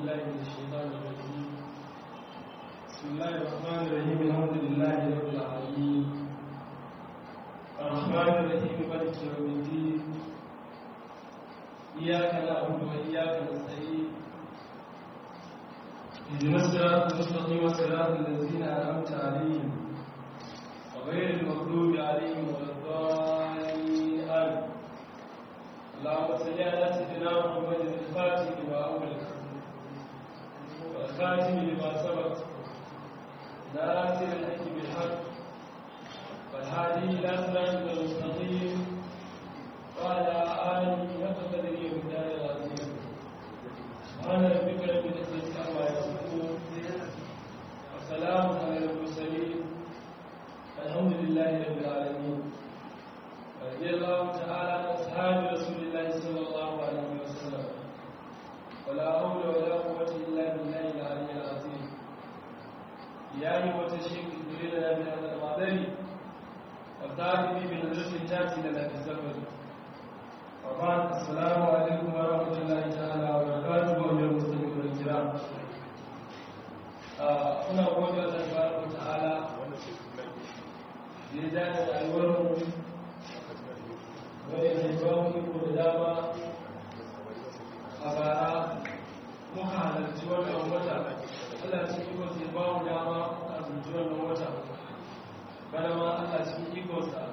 بالله من الشيطان الرجيم بسم الله الرحمن الرحيم الحمد لله رب العالمين الرحمن الرحيم مالك يوم الدين إياك نعبد وإياك نستعين اهدنا الصراط المستقيم صراط الذين أنعمت عليهم وغير المغضوب عليهم ولا الضالين آمين اللهم صل على سيدنا محمد الفاتح لما أغلق والخاتم لما سبق ناصر الحق بالحق والهادي إلى صراط المستقيم وعلى آله حق قدره ومقدار العظيم سبحان ربك رب العزة عما يصفون وسلام على المرسلين الحمد لله رب العالمين رضي الله تعالى عن أصحاب رسول الله صلى الله عليه وسلم ولا حول ولا قوة إلا بالله العلي العظيم يا أيها الشيخ ادري لنا بهذا المعذر وتعالي بنظرة تأتي لنا في الزمن وبعد السلام عليكم ورحمة الله تعالى وبركاته ومن المسلمين الكرام هنا أقول الله تبارك وتعالى لذلك الورم wani mai bawon iko da dama a bara muka halarci wannan wata allah cikin iko sai bawon dama a zuci wannan wata bana ma allah cikin ikonsa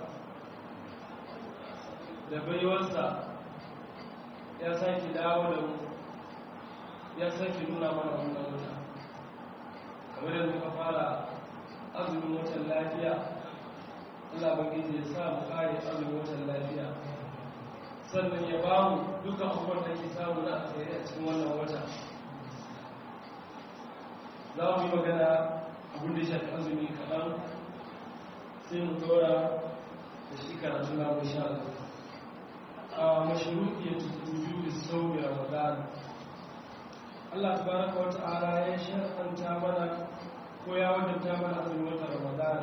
da baiwarsa ya sake dawo da mu ya sake nuna mana wannan wata kamar yadda muka fara azumin watan lafiya Allah bangiji ya sa mu kare azumin watan lafiya sannan ya ba mu duka abubuwan da ke samu na alheri a cikin wannan wata za mu yi magana abin da ya shafi azumi kaɗan sai mu dora da shi karatu na mu sha a mashiruki ya tutuju da sauyi ramadan Allah tabaraka wa ta'ala ya shar'anta mana ko ya wajabta mana azumin watan ramadan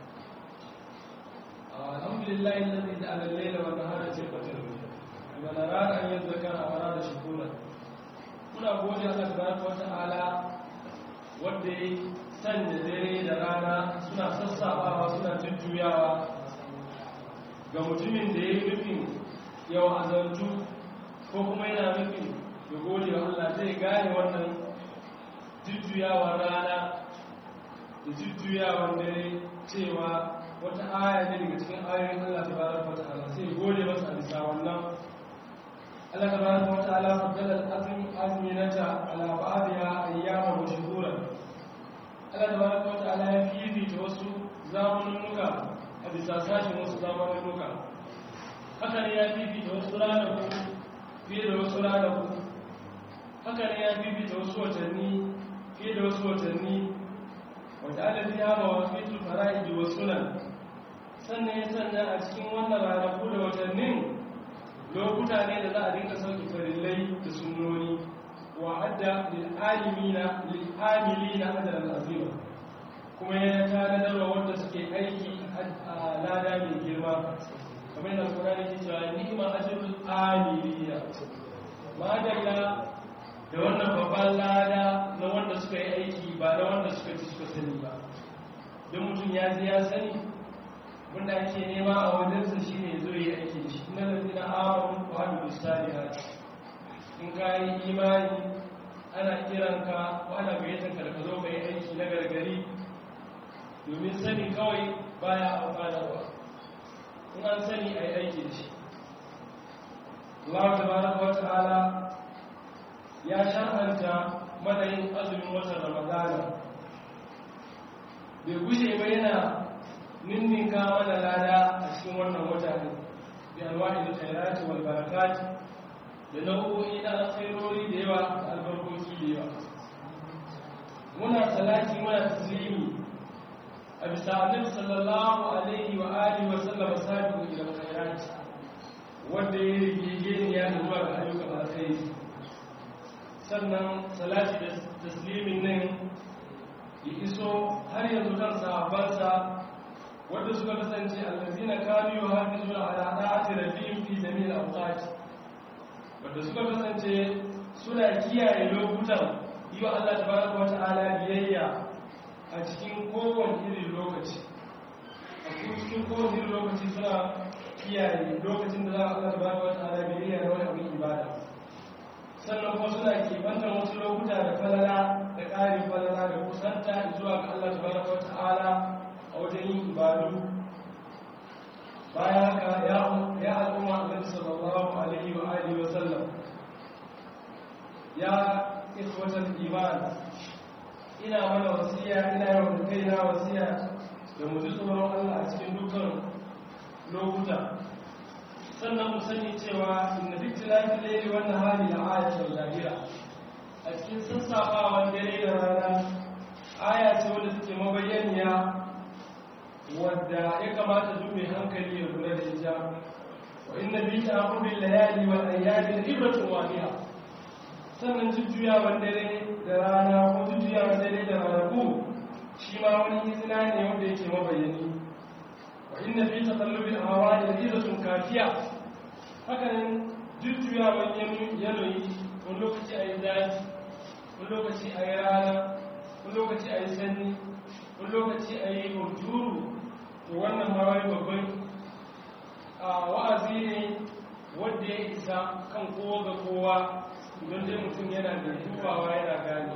الحمد لله الذي جعل الليل والنهار خلفة لمن أراد أن يذكر أو أراد شكورا muna gode Allah tabaraka wa ta'ala wanda ya sanya dare da rana suna sassafawa suna jujjuyawa ga mutumin da ya yi nufin yau azantu ko kuma yana nufin ya gode wa Allah zai gane wannan jujjuyawar rana da jujjuyawar dare cewa wata aya ne daga cikin ayoyin Allah ta baraka wa ta'ala sai gode masa a bisa wannan Allah ta baraka wa ta'ala faddala al-azm azminata ala ba'diha ayyaman wa shuhuran Allah ta baraka wa ta'ala ya fifita wasu zamanunuka a bisa sashin wasu zamanunuka haka ne ya fifita wasu ranaku fiye da wasu ranaku haka ne ya fifita wasu watanni fiye da wasu watanni wata alafi ya mawafitul fara'idi wa sunan sannan ya sanya a cikin wannan ranaku da watannin lokuta ne da za a dinka sauki farillai da sunnoni wa adda lil'alimina lil'amilina ajran azima kuma ya tanadarwa wanda suke aiki a lada mai girma kamar yana sura ne cewa ni'ma ajrul amilina madalla da wannan babban lada na wanda suka yi aiki ba na wanda suka ci suka sani ba don mutum ya ji ya sani wanda ake nema a wajensa shi ne zo yi aiki da shi na lalzi na awon kwanu misali hati in ka yi imani ana kiranka ko ana gayyatanka da ka zo ka yi aiki na gargari domin sani kawai baya amfanarwa in an sani a yi aiki da shi Allah tabaraka wa ta'ala ya shar'anta madayin azumin watan ramadana bai gushe ba yana ninninka mana lada a cikin wannan wata ne bi alwani da khairati wal barakati da nau'o'i na alkhairori da yawa da albarkoki da yawa muna salati muna taslimi a bisa annabi sallallahu alaihi wa alihi wa sallam sabiqu ila khairati wanda ya rigege ya zuwa ga ayyukan alkhairi sannan salati da taslimin nan ya iso har yanzu kan sahabbansa wanda suka kasance allazina kanu yuhafizuna ala da'ati rabbihim fi jami'il awqat wanda suka kasance suna kiyaye lokutan yi wa Allah tabaraka wa ta'ala biyayya a cikin kowane irin lokaci a cikin kowane irin lokaci suna kiyaye lokacin da za a Allah tabaraka wa ta'ala biyayya da wani abin ibada sannan kuma suna kebantar wasu lokuta da falala da ƙarin falala da kusanta zuwa ga Allah tabaraka wa ta'ala a wajen yin ibadu bayan haka ya al'umma annabi sallallahu alaihi wa alihi wa sallam ya ikhwatal iman ina mana wasiya ina yawan da kaina wasiya da mu ji tsoron Allah a cikin dukkan lokuta sannan mu sani cewa inna fi tilafi layli wan nahari la ayatul lahira a cikin sassafawan dare da rana aya ce wadda take mabayyaniya wadda ya kamata duk mai hankali ya lura da ita wa inna bi ta'qubil layali wal ayyami ibratun wadiha sannan jujjuyawan dare da rana ko jujjuyawan dare da ranaku shi ma wani izina ne wanda yake mabayani wa inna fi taqallubil ahwali izatun kafiya hakanan jujjuyawan yanayi wani lokaci a yi zafi wani lokaci a yi rana wani lokaci a yi sanyi wani lokaci a yi hujuru to wannan ma wani babban wa'azi ne wanda ya isa kan kowa ga kowa don dai mutum yana da dubawa yana gane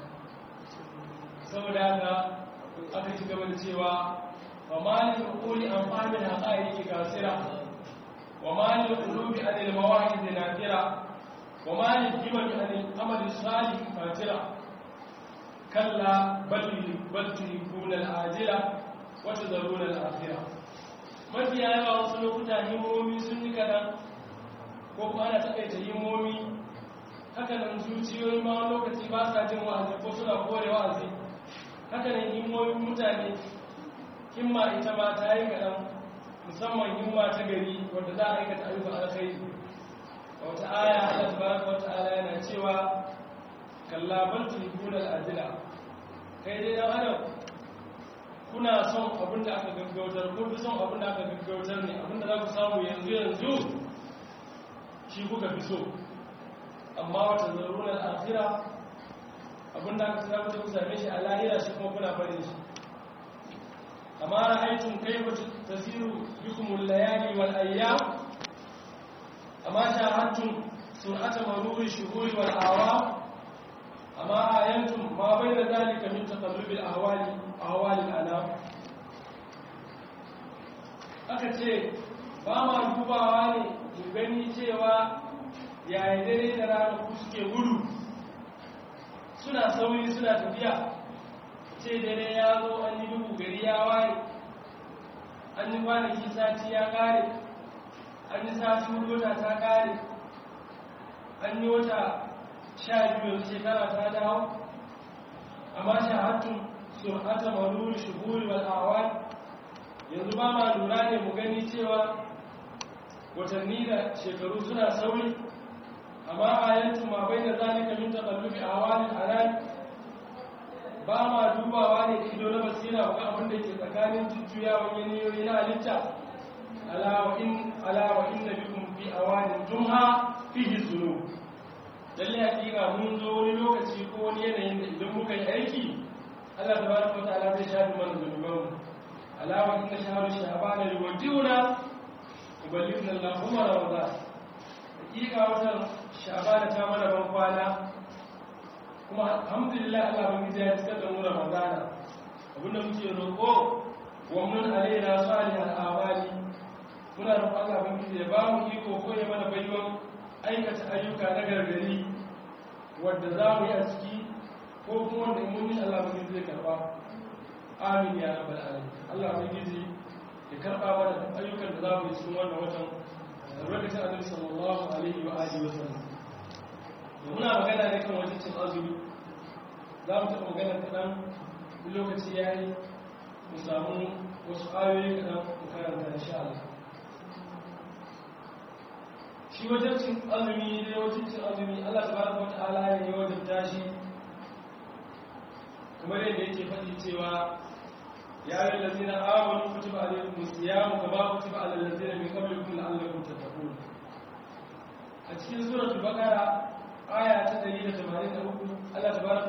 saboda haka aka ci gaba da cewa wa malin kuli amfani da ƙa'iki gasira wa malin kulubi a ilmawahi da nafira wa malin himami a amalin salih fatira kalla balturi kunan ajira wata zarunar afira mafi yawa wasu lokuta himomi sun yi kadan ko kuma ana takaita himomi hakanan zuciyoyi ma lokaci ba sa jin wa'azi ko suna kore wa'azi hakanan himmomin mutane himma ita ma ta yi kaɗan musamman himma ta gari wadda za a aikata ayyukan alkhairi wata aya Allah tabaraka wata ala yana cewa kalla bal tuhibuna al-ajila kai dai dan adam kuna son abin da aka gaggautar ko fi son abin da aka gaggautar ne abin da za ku samu yanzu yanzu shi kuka fi so amma wata zarurar afira abinda aka tsira kuta ku same shi a lahira shi kuma kuna farin shi amma ra'aitun kaifa tasiru bikumul layali wal ayyam amma shahadtum sur'ata maruri shuhuri wal awam amma ayantum ma bayna zalika min taqallubil ahwali ahwali al anam aka ce ba ma dubawa ne ku gani cewa yayin dare da rana ku suke gudu suna sauri suna tafiya ce dare ya zo an yi dubu gari ya waye an yi kwanaki sati ya kare an yi sati wata ta kare an yi wata sha biyu shekara ta dawo amma shahattun sur'ata maruri shuhuri wal awal yanzu ba ma lura ne mu gani cewa watanni da shekaru suna sauri amma ayatu ma bai da zalika min taqallubi awalil anam ba ma dubawa ne da ido na basira ga abin da ke tsakanin jujjuyawan yanayoyi na halitta ala wa in ala wa inna bikum fi awalin jumha fihi zunub lalle hakika mun zo wani lokaci ko wani yanayin da idan muka yi aiki Allah tabaraka wa ta'ala zai shafi mana zunubanmu ala wa inna shahru sha'bana yuwaddiuna yuballighuna Allahumma ramadan hakika watan sha'bana ta mana ban kwana kuma alhamdulillah Allah ban gida ya tsaka da mu ramadana abinda muke roƙo wa mun alaina salihal amali muna roƙon Allah ban gida ya ba mu iko ko ya mana baiwan aikata ayyuka na gargari wadda za mu yi a ciki ko kuma wanda mun yi Allah ban zai karba amin ya rabbal alamin Allah ban gida ya karba mana ayyukan da za mu yi cikin wannan watan albarkacin annabi sallallahu alaihi wa alihi wa sallam da muna magana ne kan wajen cin azumi za mu taɓa magana kaɗan lokaci ya yi mu samu wasu ayoyi kaɗan mu karanta insha Allah shi wajen cin azumi da wajen cin azumi Allah tabaraka wata'ala ne ya wajen tashi kamar yadda yake faɗi cewa ya yi lazina amanu kutiba alaikum siyamu kama kutiba alal lazina min qablikum la'allakum tattaqun a cikin suratul baqara aya ta 183 Allah tabaraka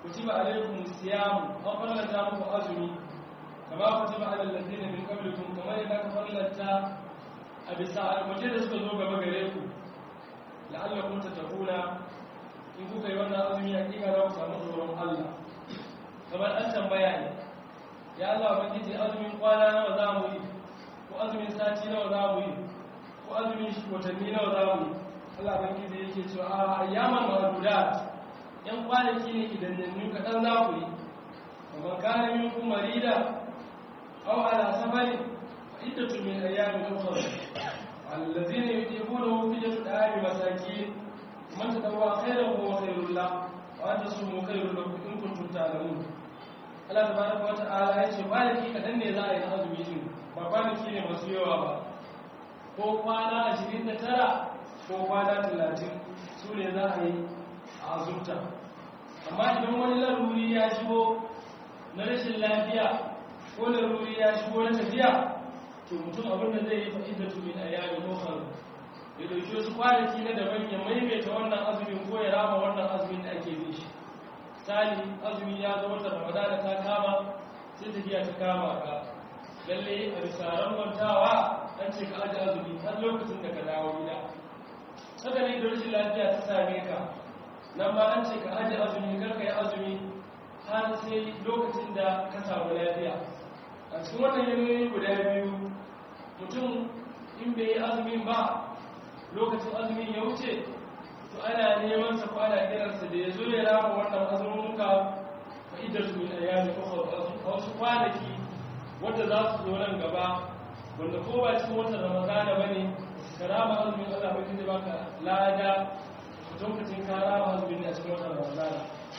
kutiba alaikum siyam an farlanta muku azumi kama kutiba alal ladina min qablikum kamar yadda ka farlanta a bisa almace da suka zo gaba gare ku la'allakum tattaquna in kuka yi wannan azumi hakika za ku samu tsoron Allah kamar an tambaya ne ya Allah ubangiji azumin kwana nawa za mu yi ko azumin sati nawa za mu yi ko azumin watanni nawa za mu yi Allah ubangiji yake cewa a ayyaman ma'dudat yan kwanaki ne idan yanzu kaɗan za ku yi kamar kana min ku marida aw ala safarin fa iddatu min ayyamin ukhra alladhina yutiqunahu fidyatu da'ami masakin man tatawwa khayran huwa khayrun lahu wa an tasumu khayrun lakum in kuntum ta'lamun Allah tabaraka wa ta'ala yace kwanaki kaɗan ne za a yi na azumi din ba kwanaki ne masu yawa ba ko kwana 29 ko kwana 30 su ne za a yi a azumta amma idan wani laruri ya shigo na rashin lafiya ko laruri ya shigo na tafiya to mutum abin da zai yi fa'ida tu min ayyamin ukhra ya dauki wasu kwanaki na daban ya maimaita wannan azumin ko ya rama wannan azumin da ake bin shi sali azumi ya zo wata ramadana ta kama sai tafiya ta kama ka lalle a bisa rangantawa an ce ka aji azumi har lokacin da ka dawo gida haka ne da rashin lafiya ta same ka nan ma an ce ka aji azumi karka yi azumi har sai lokacin da ka samu lafiya a cikin wannan yanayi guda biyu mutum in bai yi azumin ba lokacin azumin ya wuce to ana neman sa ko ana kiransa da ya zo ya rama wannan azumunuka fa idar su min ayyami ukhra a wasu kwanaki wanda za su zo nan gaba wanda ko ba cikin watan ramadana bane ka rama azumin Allah bai zai baka lada lokacin kara wa azumin a cikin watan ramadana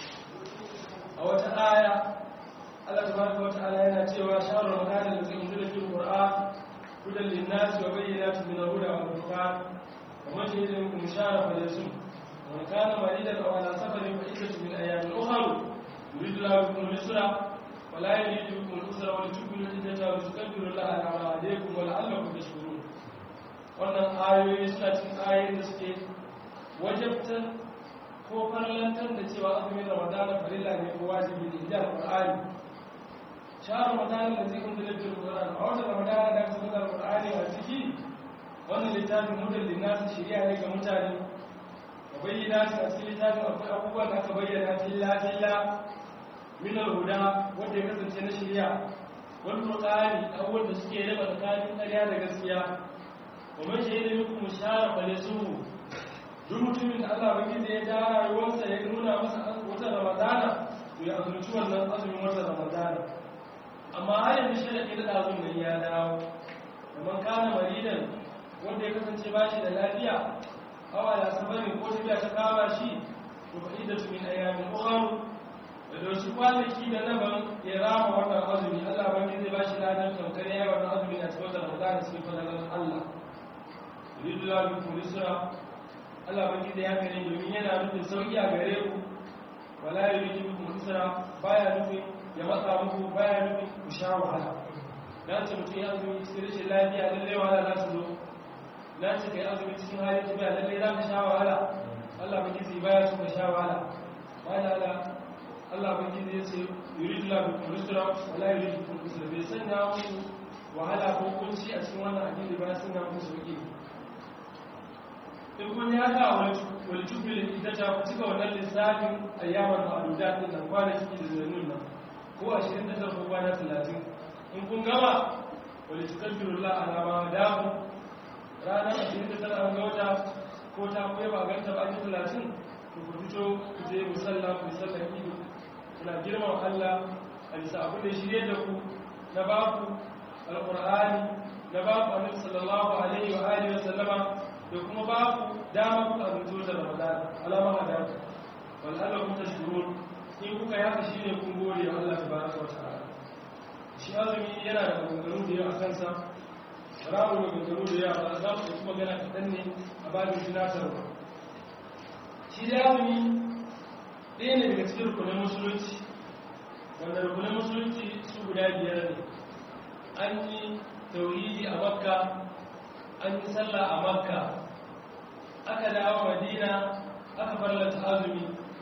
a wata aya Allah tabaraka wa ta'ala yana cewa shahru ramadana da zai unzila fil qur'an hudan lin-nas wa bayyinatin min al-huda wal furqan wa man shahida minkum shahra falyasum wa man kana maridan aw ala safarin fa iddatun min ayamin ukhra yuridu Allahu bikum al-yusra wa la yuridu bikum al-usra wa litukmilu al-iddata wa litukabbiru Allaha ala ma hadaykum wa la'allakum tashkurun wannan ayoyi suna cikin ayoyin da suke wajabtar ko farlantar da cewa azumin ramadana farilla ne ko wajibi ne inda alqur'ani shahar ramadana da zai kunta lafiyar qur'ani a wata ramadana da aka saka alqur'ani a ciki wannan littafin mudan linnas shari'a ne ga mutane ka bayyana shi a cikin littafin akwai abubuwan da aka bayyana filla filla min al-huda wanda ya kasance na shari'a wal qur'ani abubuwan da suke raba tsakanin ƙarya da gaskiya wa man shahida minkum shahra falyasuhu duk mutumin da Allah baki da ya ja rayuwarsa ya nuna masa wata ramadana to ya azumci wannan azumin wata ramadana amma har yanzu sharaɗi da ɗazun nan ya dawo kamar kana maridan wanda ya kasance ba shi da lafiya awa da sabarin ko tafiya ta kama shi to fa idda min ayyamin ukhra da doshi kwanaki da naban ya rama wannan azumi Allah baki zai ba shi ladan tamkar yayin wannan azumi a cikin ramadana cikin fadalan Allah yuridu lahu bikum yusra Allah baki da ya gare domin yana nufin sauki a gare ku wala yuridu bikum usra baya nufin ya matsa muku baya nufin ku sha wahala dan ce mutum ya azumi cikin rashin lafiya lalle wahala za su zo dan ce kai azumi cikin halin tafiya lalle za ka sha wahala Allah baki zai baya su ka sha wahala wala ala Allah baki zai ce yuridu la bikum usra wala yuridu bikum usra bai sanya muku wahala ko kunci a cikin wannan addini ba sanya muku sauki in kun ya ga wani tukulin ita ta cika wannan lissafin ayyamar ma'aduda ɗin da kwanaki da zanun nan ko a shirin da zarfa kwana talatin in kun gama wani tukar birula alama damu ranar ashirin da tara an ga wata ko ta kuwa ba ganta ba ake talatin to ku fito ku je musalla ku sallar ido kuna girman allah a bisa abin da shirye da ku na baku alƙur'ani na baku annabi sallallahu alaihi wa alihi wa sallama da kuma ba ku dama ku abinci wata ramadan alama a damu wal'alla kun tashkurun in kuka yaka shi ne kun gode wa Allah ta baraka wa ta'ala shi azumi yana da maganganu da yawa a kansa ramu maganganu da yawa ba za mu kuma gana kaɗan ne a babin tunatarwa shi da azumi ɗaya ne daga cikin rukunin musulunci wanda rukunin musulunci su guda biyar ne an yi tauhidi a makka an yi sallah a makka aka dawo madina aka farlata azumi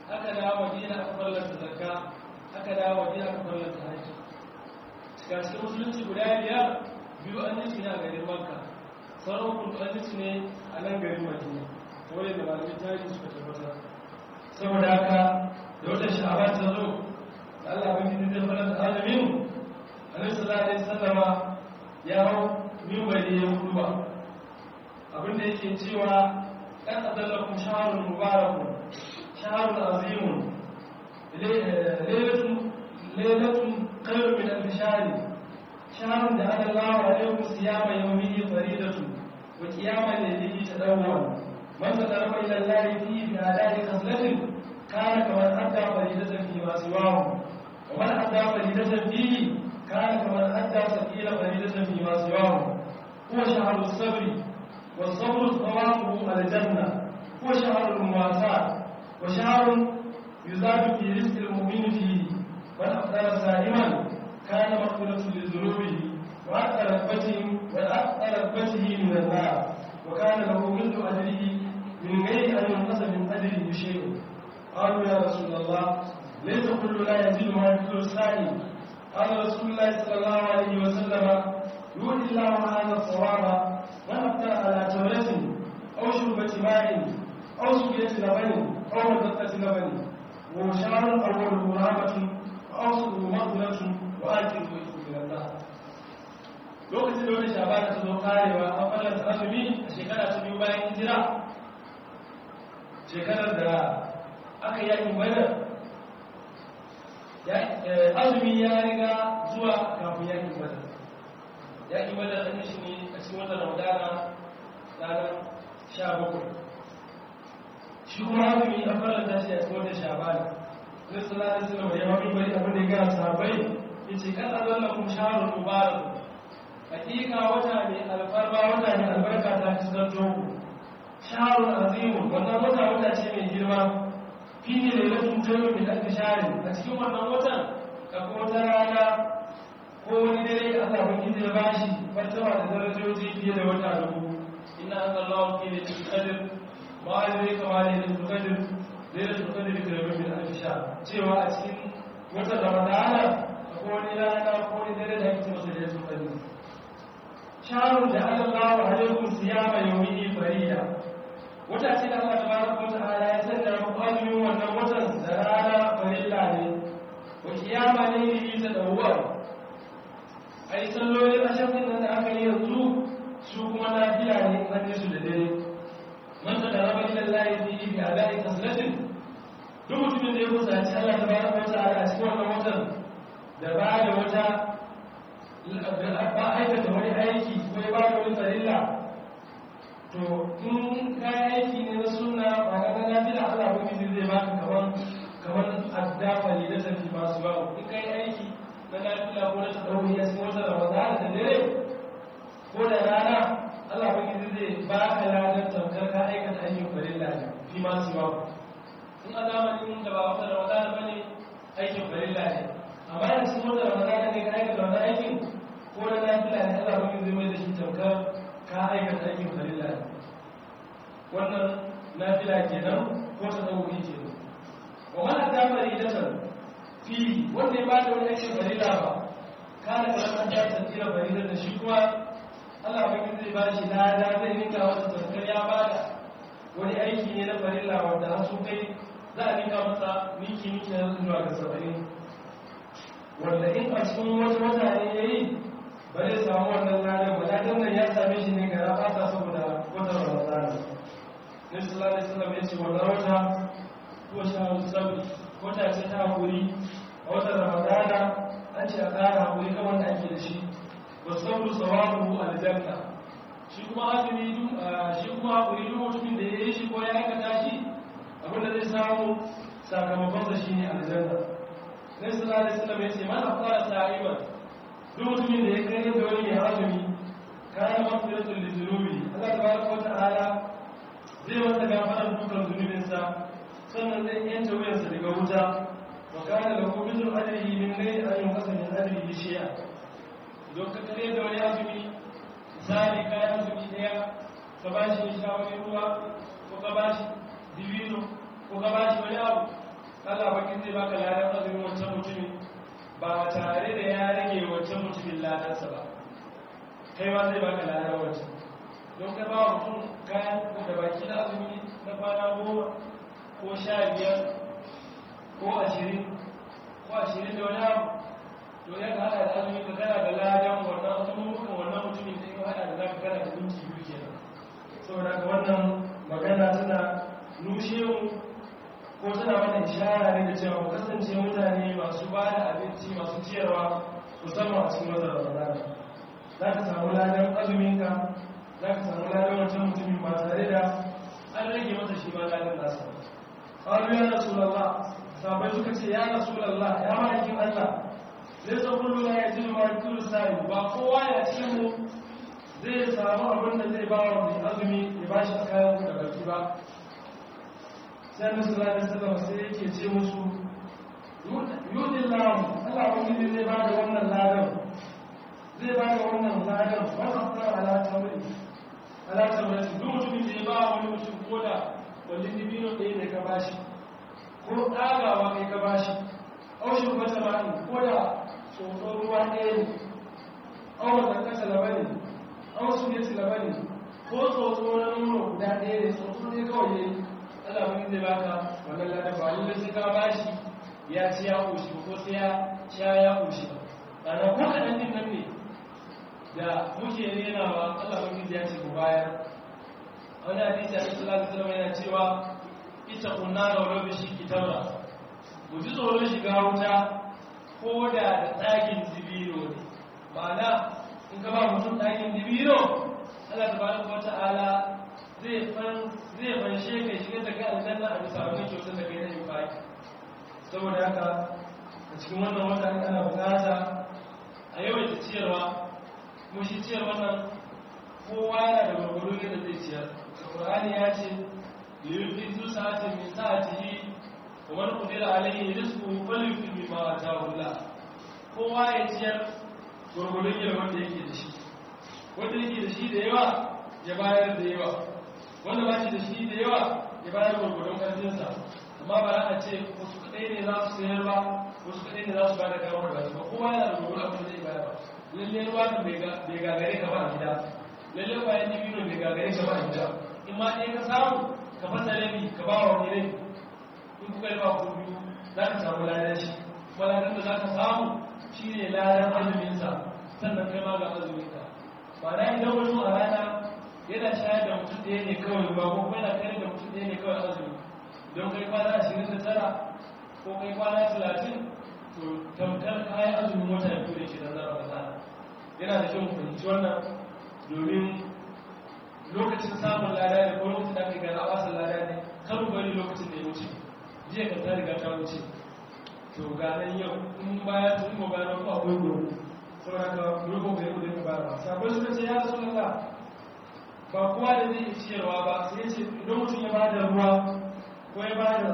aka dawo madina aka farlanta zakka aka dawo madina aka farlanta haji ga cikin musulunci guda biyar biyu an yi su ne a garin makka sauran hukuntu an yi su ne a nan garin madina kawai da malamin tarihi suka tabbatar saboda haka da wata sha'aban ta zo da Allah ban gidi zai fara da azumin annabi sallallahu alaihi wasallama ya hau minbari ya huduba abinda yake cewa kan adallakum shahrun mubarakun shahrun azimun laylatun laylatun khairun min alf shahr shahrun da adallahu alaikum siyama yawmihi faridatu wa qiyama laylihi tadawwan man tadaraba ila allahi fi bi'ada'i khaslatin kana kaman adda faridatan fi ma siwahu wa man adda faridatan fihi kana kaman adda sabila faridatan fi ma siwahu huwa shahru as-sabr والصبر ثوابه الجنة هو شهر المواساة وشهر يزاد في رزق المؤمن فيه من أفطر سائما كان مغفرة لذنوبه وأثر ركبته وأثر ركبته من النار وكان له مثل أجره من غير أن ينقص من أجره شيء قالوا يا رسول الله ليس كل لا يزيد ما يزيد السائل قال رسول الله صلى الله عليه وسلم يؤتي الله هذا الصواب من أفطر على تمرة أو شربة ماء أو سقية لبن أو مدقة لبن وشعر أول مرابة وأوسط مغفرة وآخر ويتوب إلى الله lokacin da wani shabana ta zo karewa an fallasa azumi a shekara ta biyu bayan hijira shekarar da aka yakin badar azumi ya riga zuwa kafin yakin badar yakin badar an yi shi ne a cikin watan ramadana ranar sha bakwai shi kuma azumi an fallasa shi a cikin watan shabana na sallallahu alaihi wasallam ya mafi bari abin da ya gaya sahabbai yace kan azalla kum shahrul mubarak hakika wata ne alfarma wata ne albarka ta fuskanto ku shahrul azim wannan wata wata ce mai girma fi ne lailatul jannah min al-shahr a cikin wannan watan akwai wata rana ko wani dare da Allah ban gidi ya bashi martaba da darajoji fiye da wata dubu inna anzalallahu fi lailatul qadr ma alayka ma lailatul qadr lailatul qadr bi rabbil al-shahr cewa a cikin watan ramadana akwai wani rana ko wani dare da ake masa lailatul qadr shahrun da Allah alaikum siyama yawmihi farida wata ce da Allah tabaraka wa ta'ala ya sanya muku azumin wannan watan da rana farilla ne wa kiyama ne yi ta dawwar ai sallolin ashafin nan da aka yi yanzu su kuma na fiya ne an yi su da dare man ta da raba ila Allah fi bi adai kaslatin duk mutumin da ya kusanci Allah tabaraka wa ta'ala a cikin wannan watan da ba da wata ba aikata wani aiki ko ya ba da wani farilla to in kayan aiki ne na suna ba ka ga nafila Allah ba miji zai baka kaman kaman addafa ne da tafi masu ba in kai aiki na nafila ko na tadawi ya cikin wata Ramadan da dare ko da rana Allah ba miji zai baka ladan tamkar ka aikata aikin farilla ne fi masu ba in a zamanin da ba wata Ramadan bane aikin farilla ne amma da cikin wata Ramadan ne ka aikata wannan aikin ko na nafila ne Allah ba miji zai mai da shi tamkar ka aikata aikin farilla ne wannan nafila kenan ko ta dauki kenan wa man ta faridatan fi wanda ya ba da wani aikin farilla ba kana da an ta tsira farilla da shi kuma Allah ba kin zai ba shi lada zai rinka wata tafkar ya ba da wani aiki ne na farilla wanda har su kai za a rinka masa miki miki na zuwa ga saba'in wanda in a cikin wata wata ne yayi ba zai samu wannan ladan ba ladan nan ya same shi ne ga rafata saboda wata ramadana nabi sallallahu alaihi wasallam ya ce wannan wata ko shahru sabri wata ce ta hakuri a watan ramadana an ce a ƙara hakuri kan wanda ake da shi wa sabru sawabu aljanna shi kuma azumi shi kuma hakuri duk mutumin da ya yi shi ko ya aikata shi abin da zai samu sakamakon sa shine aljanna nabi sallallahu alaihi wasallam ya ce man afara sa'iman duk mutumin da ya kai da wani mai azumi kayan mafiratul lizunubi Allah tabaraka wa ta'ala zai masa gafarar dukan zunubinsa sannan zai yanta wuyansa daga wuta wa kana lahu mithlu ajrihi min ghairi an yunqasa min ajrihi shay'a don ka kare da wani azumi misali ka yi azumi daya ka ba shi sha wani ruwa ko ka ba shi dibino ko ka ba shi wani abu Allah bakin zai baka ladan azumin wancan mutumin ba tare da ya rage wancan mutumin ladansa ba kai ma zai baka ladan wancan don ka ba wa mutum kayan da baki na azumi na kwana goma ko sha biyar ko ashirin ko ashirin da wani abu to ya ka hada da azumi ka kana da ladan wannan azumin wannan mutumin da ya hada da za ka kana da minti biyu kenan saboda ga wannan magana tana nushe mu ko tana wannan ishara ne da cewa mu kasance mutane masu ba da abinci masu ciyarwa musamman a cikin watan ramadana za ka samu ladan azuminka za ka samu ladan wancan mutumin ba tare da an rage masa shi ma ladan nasa ƙwaru ya rasu lalla sabai suka ce ya rasu lalla ya ma'aikin allah zai san kullu ya ji ma kullu sa'i ba kowa ya ci mu zai samu abin da zai ba wa mai azumi ya ba shi a kayan da baki ba sai musu lalata sallama sai yake ce musu yudin lamu allah wani zai ba da wannan ladan zai ba da wannan ladan wannan fara alaƙa mai alaƙa mai duk mutumin da ya ba wani mutum ko da wani dibino ɗaya ne ka bashi ko ɗagawa kai ka bashi aushin wata ma'in ko da tsoron ruwa ɗaya ne awon da kasa labari awon su ne labari ko tsotso na nono guda ɗaya ne tsotso ne kawai ne ana wani zai baka wannan ladan ba lalle sai ka bashi ya ci ya ƙoshi ko sai ya sha ya ƙoshi ana ko kaɗan din nan ne da muke renawa Allah wani ya ce ku bayar wani hadisi a cikin lafi salama yana cewa ita kunna da wani bishi kitabra mu ji tsoron shiga wuta ko da da tsagin dibino ne ma'ana in ka ba mutum tsagin dibino Allah tabaraka wa ta'ala zai fan zai fanshe ka shiga daga aljanna a bisa wannan kyautar da kai na infaki saboda haka a cikin wannan wata ana bukata a yawaita ciyarwa kuma shi ciyar wannan kowa yana da gwargwaro yadda zai ciyar Qur'ani ya ce yurfi zu sa'atin min sa'atihi wa man qadira alayhi rizquhu falyunfiq mimma ataahu Allah kowa ya ciyar gwargwaro yadda wanda yake da shi wanda yake da shi da yawa ya bayar da yawa wanda ba shi da shi da yawa ya bayar gwargwadon ƙarfinsa amma ba za a ce wasu kaɗai ne za su sayar ba wasu kaɗai ne za su ba da kawo da ba kowa yana da gwargwadon abin da zai bayar ba lalle ruwa kan bai gagare ka ba a gida lalle bayan dibino bai gagare ka ba a gida in ma ɗaya ka samu ka fasa rabi ka ba wa wani rabi in kuka yi ba ku biyu za ka samu ladan shi kuma ladan da za ka samu shi ne ladan azuminsa sannan kai ma ga azuminka ba na idan wani a rana yana shayar da mutum ɗaya ne kawai ruwa ko kuma yana kare da mutum ɗaya ne kawai azumi don kai kwana ashirin da tara ko kai kwana talatin to tamkar kayan azumin wata biyu da ke da zara da yana da kyau fahimci wannan domin lokacin samun lada ne ko lokacin da aka gana wasan lada ne kan bari lokacin da ya wuce jiya kan ta riga ta wuce to ganin yau in baya tun mu gano ko akwai gobe saboda ka rubo bai kudin ka bara sabon suka ce ya rasulullah ba kowa da zai ciyarwa ba sai ce idan mutum ya bada ruwa ko ya bada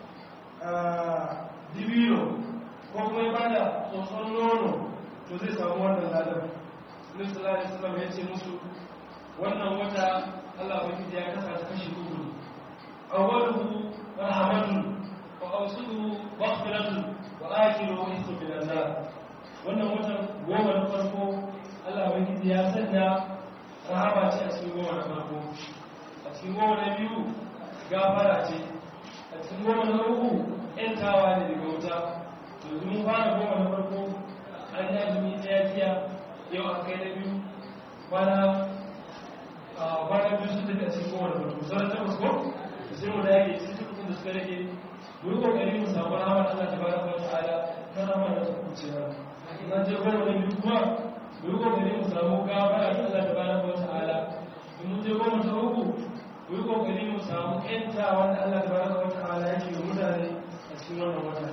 dibino ko kuma ya bada tsotson nono to zai samu wannan ladar Nabi sallallahu alaihi wasallam ya ce musu wannan wata Allah ubangiji ya kasa ta kashi uku ne awwaluhu rahmatun wa awsuhu maghfiratun wa akhiruhu ismu bil azab wannan watan goma na farko Allah ubangiji ya sanya rahama ce a cikin goma na farko a cikin goma na biyu gafara ce a cikin goma na uku yantawa ne daga wuta to mun fara goma na farko an yi azumi ɗaya jiya yau a kai na biyu kwana kwana biyu sun tafi a cikin kowane farko sauran takwas ko da sai mu da yake cikin tukun da suka rage mu yi kokari mu samu rahama Allah ta baraka wa ta'ala ta rahama da ta kuce ba na je goma na biyu kuma mu yi kokari mu samu gafara ta Allah ta baraka wa ta'ala in mun je goma ta uku mu yi kokari mu samu ƴanta wanda Allah ta baraka wa ta'ala yake yi mutane a cikin wannan wata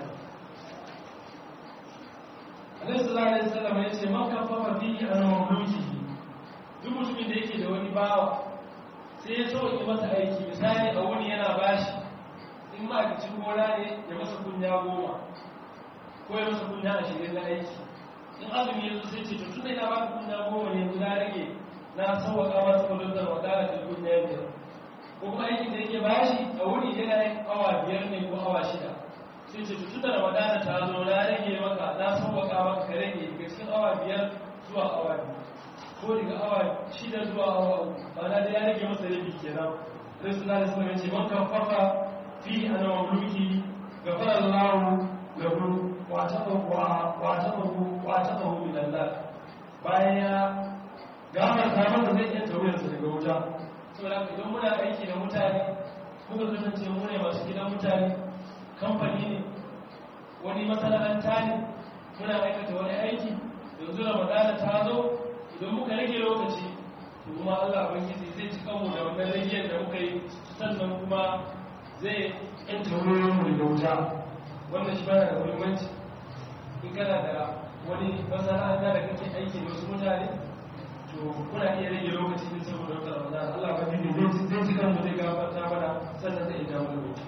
Annabi sallallahu alaihi wasallam ya ce man kafafa fihi an mamlukihi duk mutumin da yake da wani bawa sai ya sauke masa aiki misali a wuni yana bashi in ma'aikacin gona ne ya masa kunya goma ko ya masa kunya ashirin na aiki in azumi yanzu sai ce tun da ina baka kunya goma ne yanzu na rage na sauwaka masa kudin da wadala da kunya biyar ko kuma aikin da yake bashi a wuni yana yin awa biyar ne ko awa shida sai ce tun da ramadana ta zo na rage maka na sauwaka maka ka rage daga cikin awa biyar zuwa awa biyu ko daga awa shida zuwa awa uku ba na da ya rage masa rabi kenan sai suna da suna ce man kan fafa fi ana mamluki ga fara lawo ga ru wata tsawo wata tsawo wata tsawo min Allah bayan ya gafarta masa zai iya tauriyarsa daga wuta saboda idan muna aiki da mutane muka kasance mu ne masu gidan mutane kamfani ne wani masana'anta ne muna aikata wani aiki yanzu ramadana ta zo idan muka rage lokaci to kuma Allah bangiji zai ci kanmu da wannan ragiyar da muka yi sannan kuma zai yanta wurin mu da wuta wannan shi bana da muhimmanci in kana da wani masana'anta da kake aiki da wasu mutane to kuna iya rage lokaci din saboda wata ramadan Allah ba dini zai ci kanmu zai gafarta mana sannan zai dawo da wuta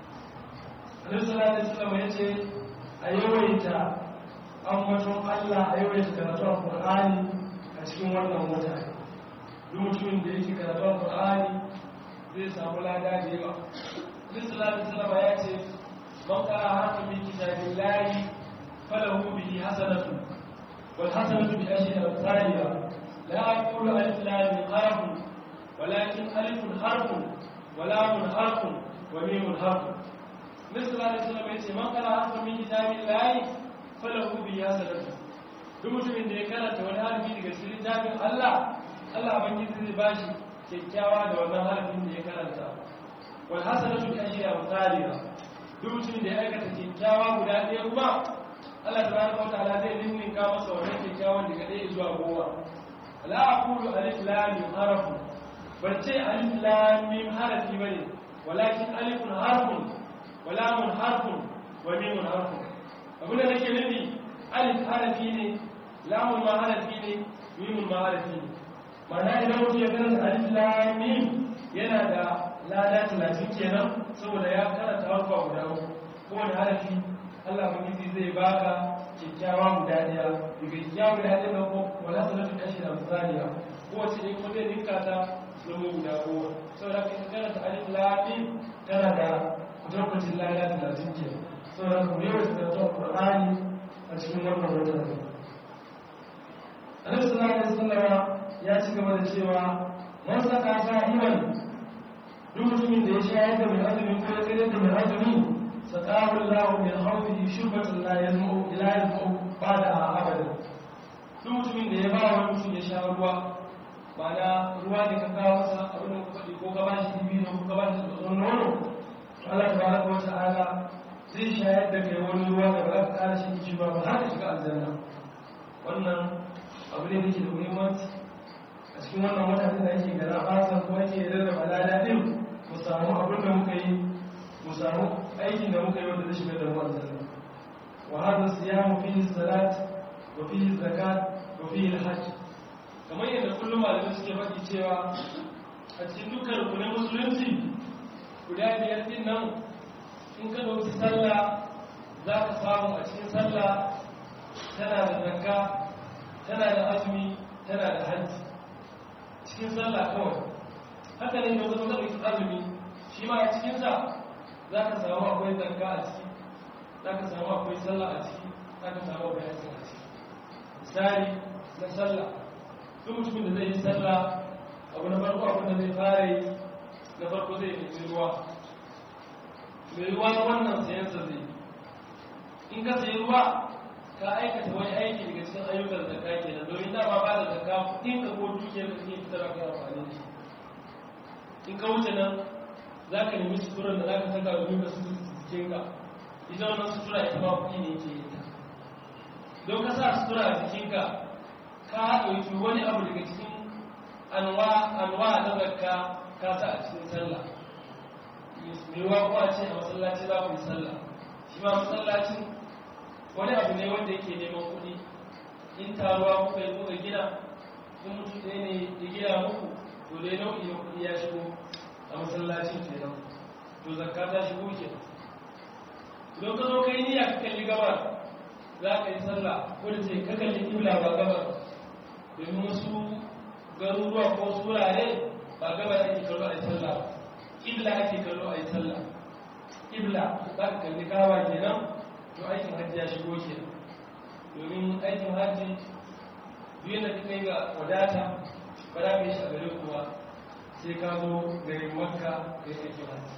Annabi sallallahu alaihi wasallam yace a yawaita ambaton Allah a yawaita karatu Al-Qur'ani a cikin wannan wata duk mutumin da yake karatu Al-Qur'ani zai samu lada da yawa Annabi sallallahu alaihi wasallam yace man qara harfan min kitabillahi falahu bihi hasanatu wal hasanatu bi ashri amsalha لا أقول ألف لام حرف ولكن ألف حرف ولام حرف وميم حرف مثل الله عليه وسلم يقول من قرأ حرفا من كتاب الله فله به حسنة duk mutumin da ya karanta wani harfi daga cikin littafin Allah Allah bangiji zai bashi kyakkyawa da wannan harfin da ya karanta wal hasanatu bi ashri amsalha duk mutumin da ya aikata kyakkyawa guda ɗaya kuma Allah tabaraka wa ta'ala zai ninninka masa wannan kyakkyawan daga ɗaya zuwa goma la aqulu alif lam mim harf ban ce alif lam mim harafi bane walakin alifun harfun wa lamun harfun wa mim harfun abin da nake nufi alif harafi ne lamun ma harafi ne mim ma harafi ne ma'ana idan mutum ya karanta alif lam mim yana da lada talatin kenan saboda ya karanta harfa guda uku kowane harafi Allah ubangiji zai baka kyakkyawa guda daya daga kyakkyawa guda daya na ko wala sanatu kashi da misaliya ko wace ne ko zai ninka ta zama guda goma saboda kai kana ta alif lam kana da kutarkwacin lada talatin ke saboda ka mu yawan karatu qur'ani a cikin wannan wata ne Annabi sallallahu alaihi wasallam ya ci gaba da cewa man saka sahiban duk mutumin da ya shayar da mai azumi ko ya tsere da mai azumi سقاه الله من حوضه شربة لا يزمع لا يزمع بعدها أبدا duk mutumin da ya ba wa mutum ya sha ruwa ba na ruwa da ka kawo masa abin da ka faɗi ko ka ba shi dibi ko ka ba shi tsoron nono Allah ta baraka wa ta'ala zai shayar da kai wani ruwa da ba ka ƙara shi kici ba ba har ka shiga aljanna wannan abu ne da ke da muhimmanci a cikin wannan wata da yake gara fasa ko ake rarraba lada din mu samu abin da muka yi mu samu aikin da muka yi wanda zai shiga da ruwan zanna wa hada siyamu fihi salat wa fihi zakat wa fihi alhajj kamar yadda kullum malamai suke faɗi cewa a cikin dukkan rukunin musulunci guda biyar din nan in ka ɗauki sallah za ka samu a cikin sallah tana da zakka tana da azumi tana da hajji cikin sallah kawai haka ne da wata ɗauki azumi shi ma a cikinsa za ka samu akwai zarga a ciki za ka samu akwai sallah a ciki za ka samu akwai hasin a ciki misali na sallah duk mutumin da zai yi sallah abu na farko abin da zai fara yi na farko zai nemi ruwa mai ruwa na wannan sayansa zai in ka sayi ruwa ka aikata wani aiki daga cikin ayyukan zakka kenan domin dama ba da zakka kuɗin ka ko dukiyar da kake fitarwa kai amfani da shi in ka wuce nan za ka nemi suturar da za ka saka domin ka su jikinka ita wannan sutura ita ma kuɗi ne ke yi don ka sa sutura a jikinka ka ɗauki wani abu daga cikin anwa na zakka ka sa a cikin sallah mai wa ko a ce a masallaci za ku yi sallah shi ma masallacin wani abu ne wanda yake neman kuɗi in taruwa kuka yi kuka gina in mutum ɗaya ne ya gina muku to dai nau'i na kuɗi ya shigo a masallacin kenan to zakka ta shigo ke don ka zo kai niyya ka kalli gabar za ka yi sallah ko da ce ka kalli kibla ba gabar domin wasu garuruwa ko wasu wurare ba gabar ake kallo a yi sallah kibla ake kallo a yi sallah ƙibla za ka kalli kawa kenan to aikin hajji ya shigo kenan domin aikin hajji biyu da ka kai ga wadata ba za ka yi shi a gare kuwa sai ka zo garin makka ka yi aikin hajji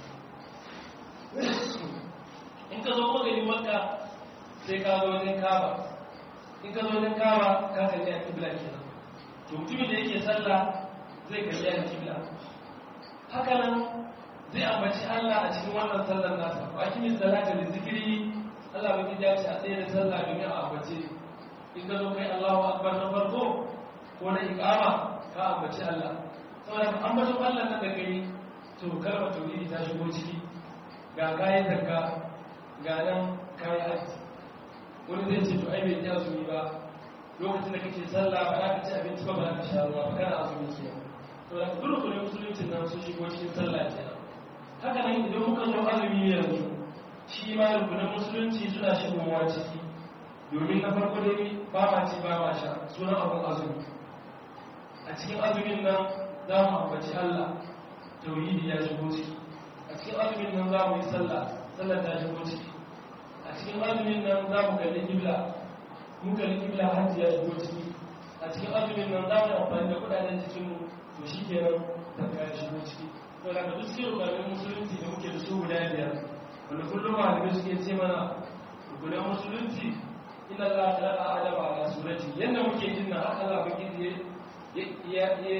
in ka zo kuma garin makka sai ka zo wajen kaba in ka zo wajen kaba ka kalli a ƙibla kenan to mutumin da yake sallah zai kalli a ƙibla haka nan zai ambaci Allah a cikin wannan sallar nasa wa kimi salata da zikiri Allah bai ya ce a tsaye da sallah domin a ambace in ka zo kai Allahu akbar na farko ko na iqama ka ambaci Allah saboda ka ambacin Allah nan da kai to kalmar tauhidi ta shigo ciki ga kayan zakka ga nan kayan haji wani zai ce to ai bai ta azumi ba lokacin da kake sallah ba za ka ci abinci ba ba za ka sha ruwa ba kana azumi kenan to da duk rukunin musulunci nan sun shigo cikin sallah kenan haka nan idan muka zo azumi yanzu shi ma rukunin musulunci suna shigowa ciki domin na farko dai ba ma ci ba ma sha sunan abun azumi a cikin azumin nan za mu ambaci Allah tauhidi ya shigo ciki a cikin azumin nan za mu yi sallah sallah ta shigo ciki a cikin azumin nan za mu kalli kibla mu kalli kibla hajji ya shigo ciki a cikin azumin nan za mu yi amfani da kudaden jikinmu to shi kenan zakka ya shigo ciki to da duk cikin rukunin musulunci da muke da su guda biyar wanda kullum malamai suke ce mana rukunin musulunci ina za a tsara adama ala surati yadda muke jin na haka za a baki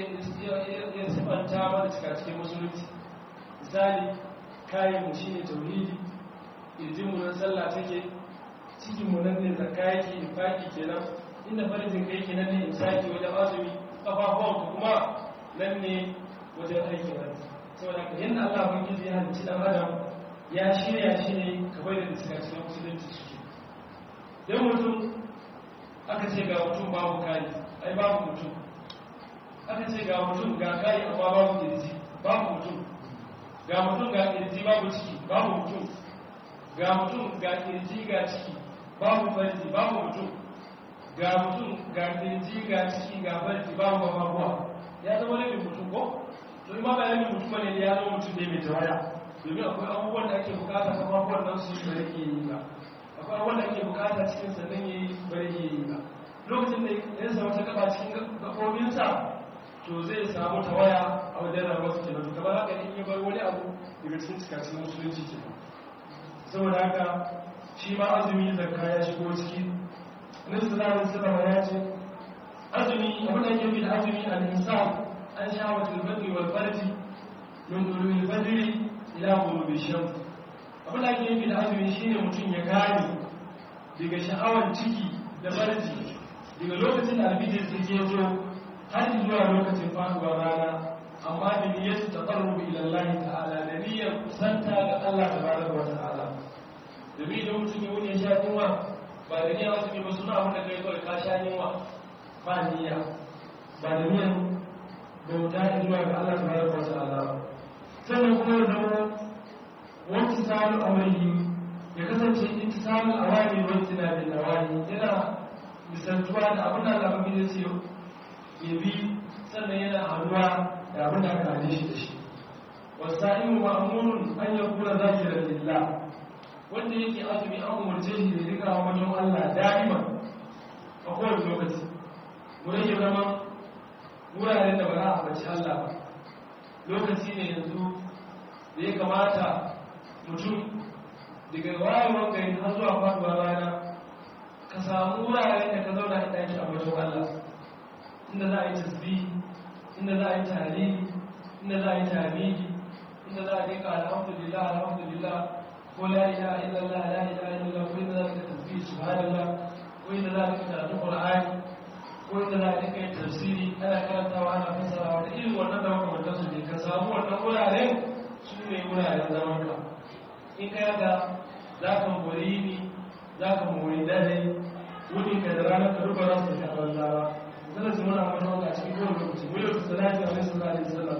ya sifanta mana cika cikin musulunci misali kayan mu shine tauhidi irjin mu nan sallah take cikin mu nan ne zakka yake infaki kenan inda farin kai kenan ne imsaki wajen azumi kafafuwan kuma nan ne wajen aikin hajji saboda ka yadda Allah ban gizi ya halicci dan adam ya shirya shi ne kamar da suka cikin musulunci suke dan mutum aka ce ga mutum babu kai ai babu mutum aka ce ga mutum ga kai amma babu kirji babu mutum ga mutum ga kirji babu ciki babu mutum ga mutum ga kirji ga ciki babu farji babu mutum ga mutum ga kirji ga ciki ga farji babu babuwa ya zama labin mutum ko to ima ba labin mutum bane ya zama mutum ne mai tawaya domin akwai abubuwan da ake bukata kuma abubuwan nan su yi bari ke yi ba akwai abubuwan da ake bukata cikin sannan ya yi bari ke yi ba lokacin da ya samu ta gaba cikin gabobinsa to zai samu tawaya a wajen rayuwar su kenan kamar haka in ya bar wani abu daga cikin cikacin musulunci kenan saboda haka shi ma azumi zakka ya shigo ciki nabi sallallahu alaihi wasallam ya ce azumi abin da yake da azumi al-insan an shawatul badri wal farji min dulul badri ila ghurubi shams abin da yake da azumi shine mutum ya gane daga sha'awar ciki da farji daga lokacin da albidin sai ya zo har zuwa lokacin faduwar rana amma da niyyar taqarrub ila Allah ta'ala da niyyar kusanta ga Allah tabaraka wa ta'ala domin da mutum ya wuce sha yunwa ba da niyyar azumi ba suna abin da kai kawai ka sha yunwa ba niyya ba da niyyar bauta zuwa ga Allah tabaraka wa ta'ala sannan kuma ya zama wanki samun amurki ya kasance ita samun awani wanki na bin awani yana misaltuwa da abin da Allah ya ce ya bi sannan yana hannuwa da abin da aka hane shi da shi wasa'in ma'amurin an ya kura zakirar lillah wanda yake azumi an umarce shi da rika wa wajen Allah da'ima a kowane lokaci mu rage zama wuraren da ba za a baci Allah ba lokaci ne yanzu da ya kamata mutum daga wayewar gari har zuwa faduwa rana ka samu wuraren da ka zauna inda ake a wajen Allah inda za a yi tasbih inda za a yi tarihi inda za a yi tarihi inda za a rika alhamdulillah alhamdulillah ko la ilaha illallah la ilaha illallah ko inda za ka tasbih subhanallah ko inda za ka karatu qur'ani ko inda za ka kai tafsiri ana karantawa ana fasarawa da irin wannan da makamantar su ne ka samu wannan wuraren su ne wuraren zaman ka in ka yaga za ka mori ni za ka mori dare wuni ka da ranar ka duba za su tafi a banza ba zan su muna mata wanda a cikin kowane lokaci mu yau salati a wani sallallahu alaihi wasallam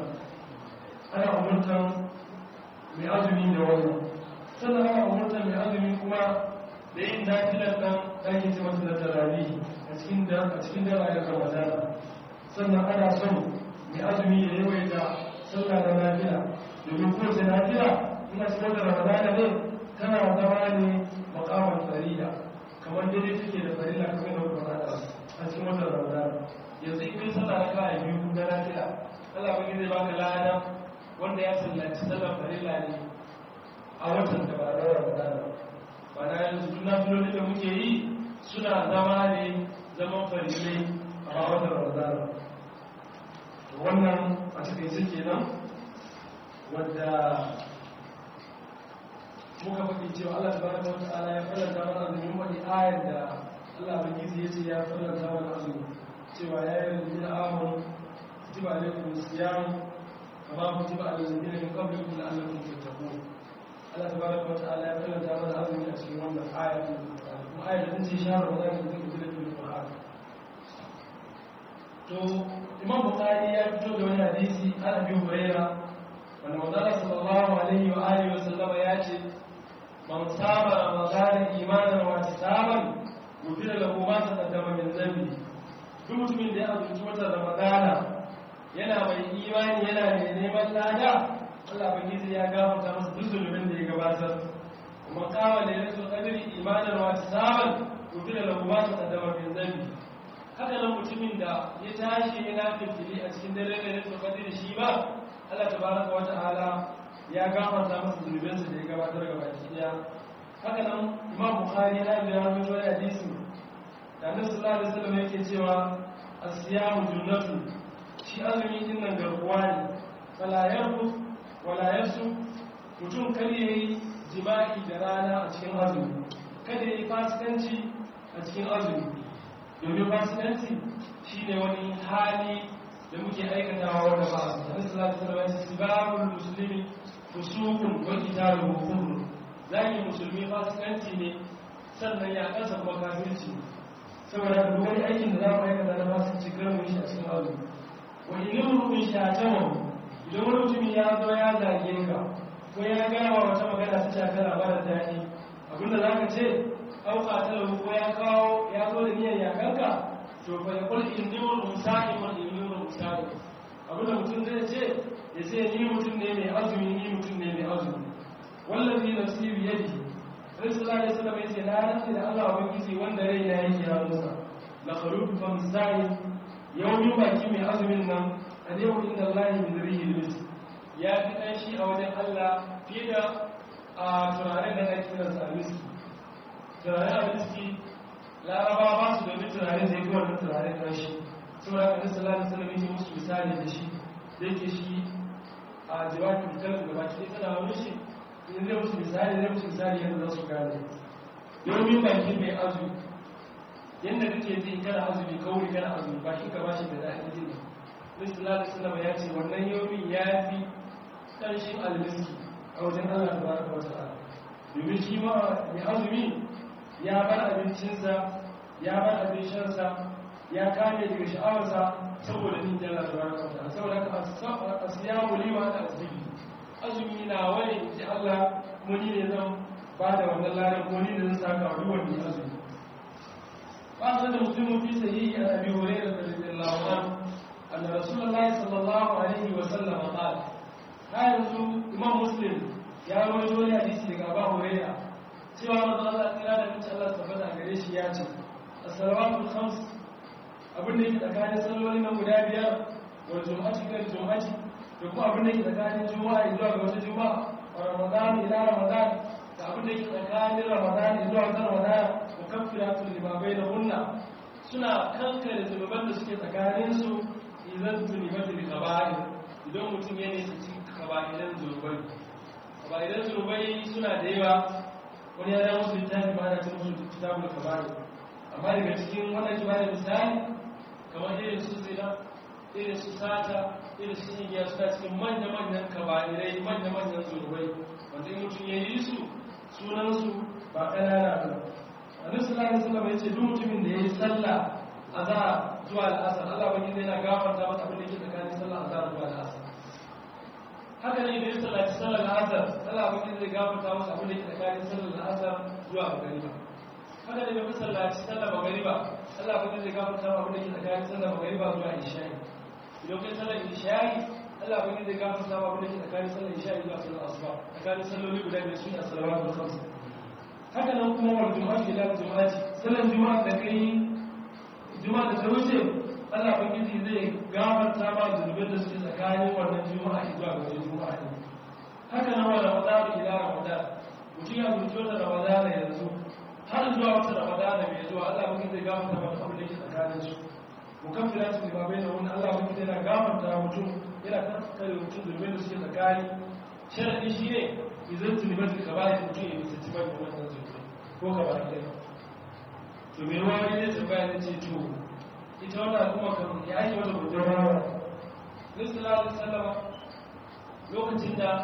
ana umurtan mai azumi da wannan sannan ana umurtan mai azumi kuma da yin nafilar dan ɗakin ce masa da tarawih a cikin da a cikin da rayuwar ramadana sannan ana son mai azumi ya yawaita sallah da nafila domin kowace nafila ina cikin wata ramadana ne tana zama ne makamar farida kamar daidai take da farila kamar da wata rana a cikin wata ramadana yanzu in kai sallah na kawai biyu na nafila Allah ba zai baka lada wanda ya sallaci sallar farila ne a watan da ba na ramadana ba na yanzu duk nafiloli da muke yi suna zama ne zaman farilai a watan ramadana wannan a cikin kenan wadda muka faɗi cewa Allah tabaraka wa ta'ala ya faranta mana azumi wani ayar da Allah bagizi ya ce ya faranta mana azumi cewa ya yi lalzina amon kutiba alaikum siyam kama kutiba alladhina min qablikum la'allakum tattaqun Allah tabaraka wa ta'ala ya faranta mana azumi a cikin wannan ayar kuma ayar da ce shahar Ramadan da take da cikin Qur'an to Imam Bukhari ya fito da wani hadisi an Abi Hurairah wanda manzala sallallahu alaihi wa alihi wa sallama ya ce man saba ramadana imanan wa ihtisaban gufira lahu ma taqaddama min dhanbi duk mutumin da ya azumci watan ramadana yana mai imani yana mai neman lada Allah bangiji ya gafarta masa duk zulumin da ya gabatar kuma kama da yasul qadri imanan wa ihtisaban gufira lahu ma taqaddama min dhanbi haka nan mutumin da ya tashi yana fitili a cikin dare da yasul qadri shi ba Allah tabaraka wa ta'ala ya gafarta masa zunubansa da ya gabatar ga baki daya haka nan Imam Bukhari ya yi rawaito wani hadisi da Annabi sallallahu alaihi wasallam yake cewa as-siyamu junnatu shi azumi din nan garkuwa ne fala yarfu wala yasu mutum kar yayi jima'i da rana a cikin azumi kada yayi fasikanci a cikin azumi domin fasikanci shine wani hali da muke aikatawa wanda ba su hadis sallallahu alaihi wasallam sibabul muslimi fusuqun wa qitaluhu kufr zaki musulmi fasikanci ne sannan ya kansa kuma kafirci saboda duk wani aikin da za mu aikata na fasikanci kar mu yi shi a cikin azumi wa in rubun shatama idan wani mutum ya zo ya zage ka ko ya gaya wa wata magana ta shafi labarin daɗi abinda za ka ce auka talahu ko ya kawo ya zo da niyyar yakanka to fa yaqul inni musa'im wa inni musa'im abinda mutum zai ce ya ce ni mutum ne mai azumi ni mutum ne mai azumi wallazi nafsi bi yadihi rasulullah sallallahu alaihi wasallam yace na rantsi da Allah ubangiji wanda rai na yake ya musa la kharuj fa musa'im yawmi baki mai azumin nan alayhi inda Allah min rihil mis ya fi kanshi a wajen Allah fiye da a turaren da ake kiransa almiski turaren almiski laraba ba su domin turaren da ya fi wannan turaren kanshi saboda kan sallallahu alaihi wasallam yake musu misali da shi da yake shi a jawabin kalmar gaba ki tana wani shi in zai musu misali zai musu misali yadda za su gane domin baki mai azumi yadda kake ji kana azumi kawai kana azumi baki ka bashi da daɗin jin Nabi sallallahu alaihi wasallam ya ce wannan yomin ya fi karshen almiski a wajen Allah tabaraka wa ta'ala domin shi ma mai azumi ya bar abincinsa ya bar abin shansa ya kame daga sha'awarsa saboda nin jalla tabaraka wa ta'ala saboda ka asiyamu liwa da azumi azumi na wani ji Allah kuma ni ne zan ba da wannan ladan ko ni ne zan saka wa duwan ni azumi ba san da muslimu fi sahihi an abi hurairah radiyallahu anhu anna rasulullahi sallallahu alaihi wa sallam qala ha yanzu imam muslim ya rawaito wani hadisi daga abu hurairah cewa manzo Allah kira da mutum Allah tabbata gare shi ya ce as-salawatul khams abin da yake tsakanin salloli na guda biyar wa jum'ati kan jum'ati da kuma abin da yake tsakanin juma'a zuwa ga wata juma'a wa ramadan ila ramadan da abin da yake tsakanin ramadan zuwa ga ramadan wa kafiratul lima bainahunna suna kankare zunuban da suke tsakanin su idan zunubat bi kaba'ir idan mutum ya nisa cikin kaba'iran zunubai kaba'iran zunubai suna da yawa wani ya dawo su littafi ba da cin musu kitabul kaba'ir amma daga cikin wannan kimanin misali kamar irin su zina irin su sata irin su igiya suna cikin manya-manyan kaba'irai manya-manyan zunubai wanda in mutum ya yi su sunansu ba ƙanana ba wani sulani sulama ya ce duk mutumin da ya yi sallah a za zuwa al'asar allah wani zai na gafarta masa abin da ke tsakanin sallah a za zuwa al'asar haka ne da ya sallaci sallar al'asar allah wani zai gafarta masa abin da ke tsakanin sallar al'asar zuwa magariba haka ne da ya sallaci sallar magariba allah wani zai gafarta masa abin da ke tsakanin sallar magariba zuwa isha'i idan kai sallar isha'i Allah bane zai gafarta ma abin da ke tsakanin sallar isha'i zuwa sallar asuba a tsakanin salloli guda biyar su ne as-salawatul khams haka nan kuma wal jumu'ati ila jumu'ati sallan juma'a da kai juma'a da ta wuce Allah ubangiji zai gafarta ma zunubin da suke tsakanin wannan juma'a zuwa ga wani juma'a ne haka nan wa ramadan ila ramadan mutum ya zuci wata ramadan yanzu har zuwa wata ramadan mai zuwa Allah ubangiji zai gafarta mata abin da ke tsakanin su mukaffiratu lima bainahum Allah ubangiji yana gafarta mutum yana kankare mutum zunubin da suke tsakani sharadi shine idan zunuban da kabari mutum ya bisa tibar da wannan zunubi ko kabari dai to me ruwa ne zai tambaya ne ce to ita wannan al'umma kan ya ake wata gudun rawa nisala da sallama lokacin da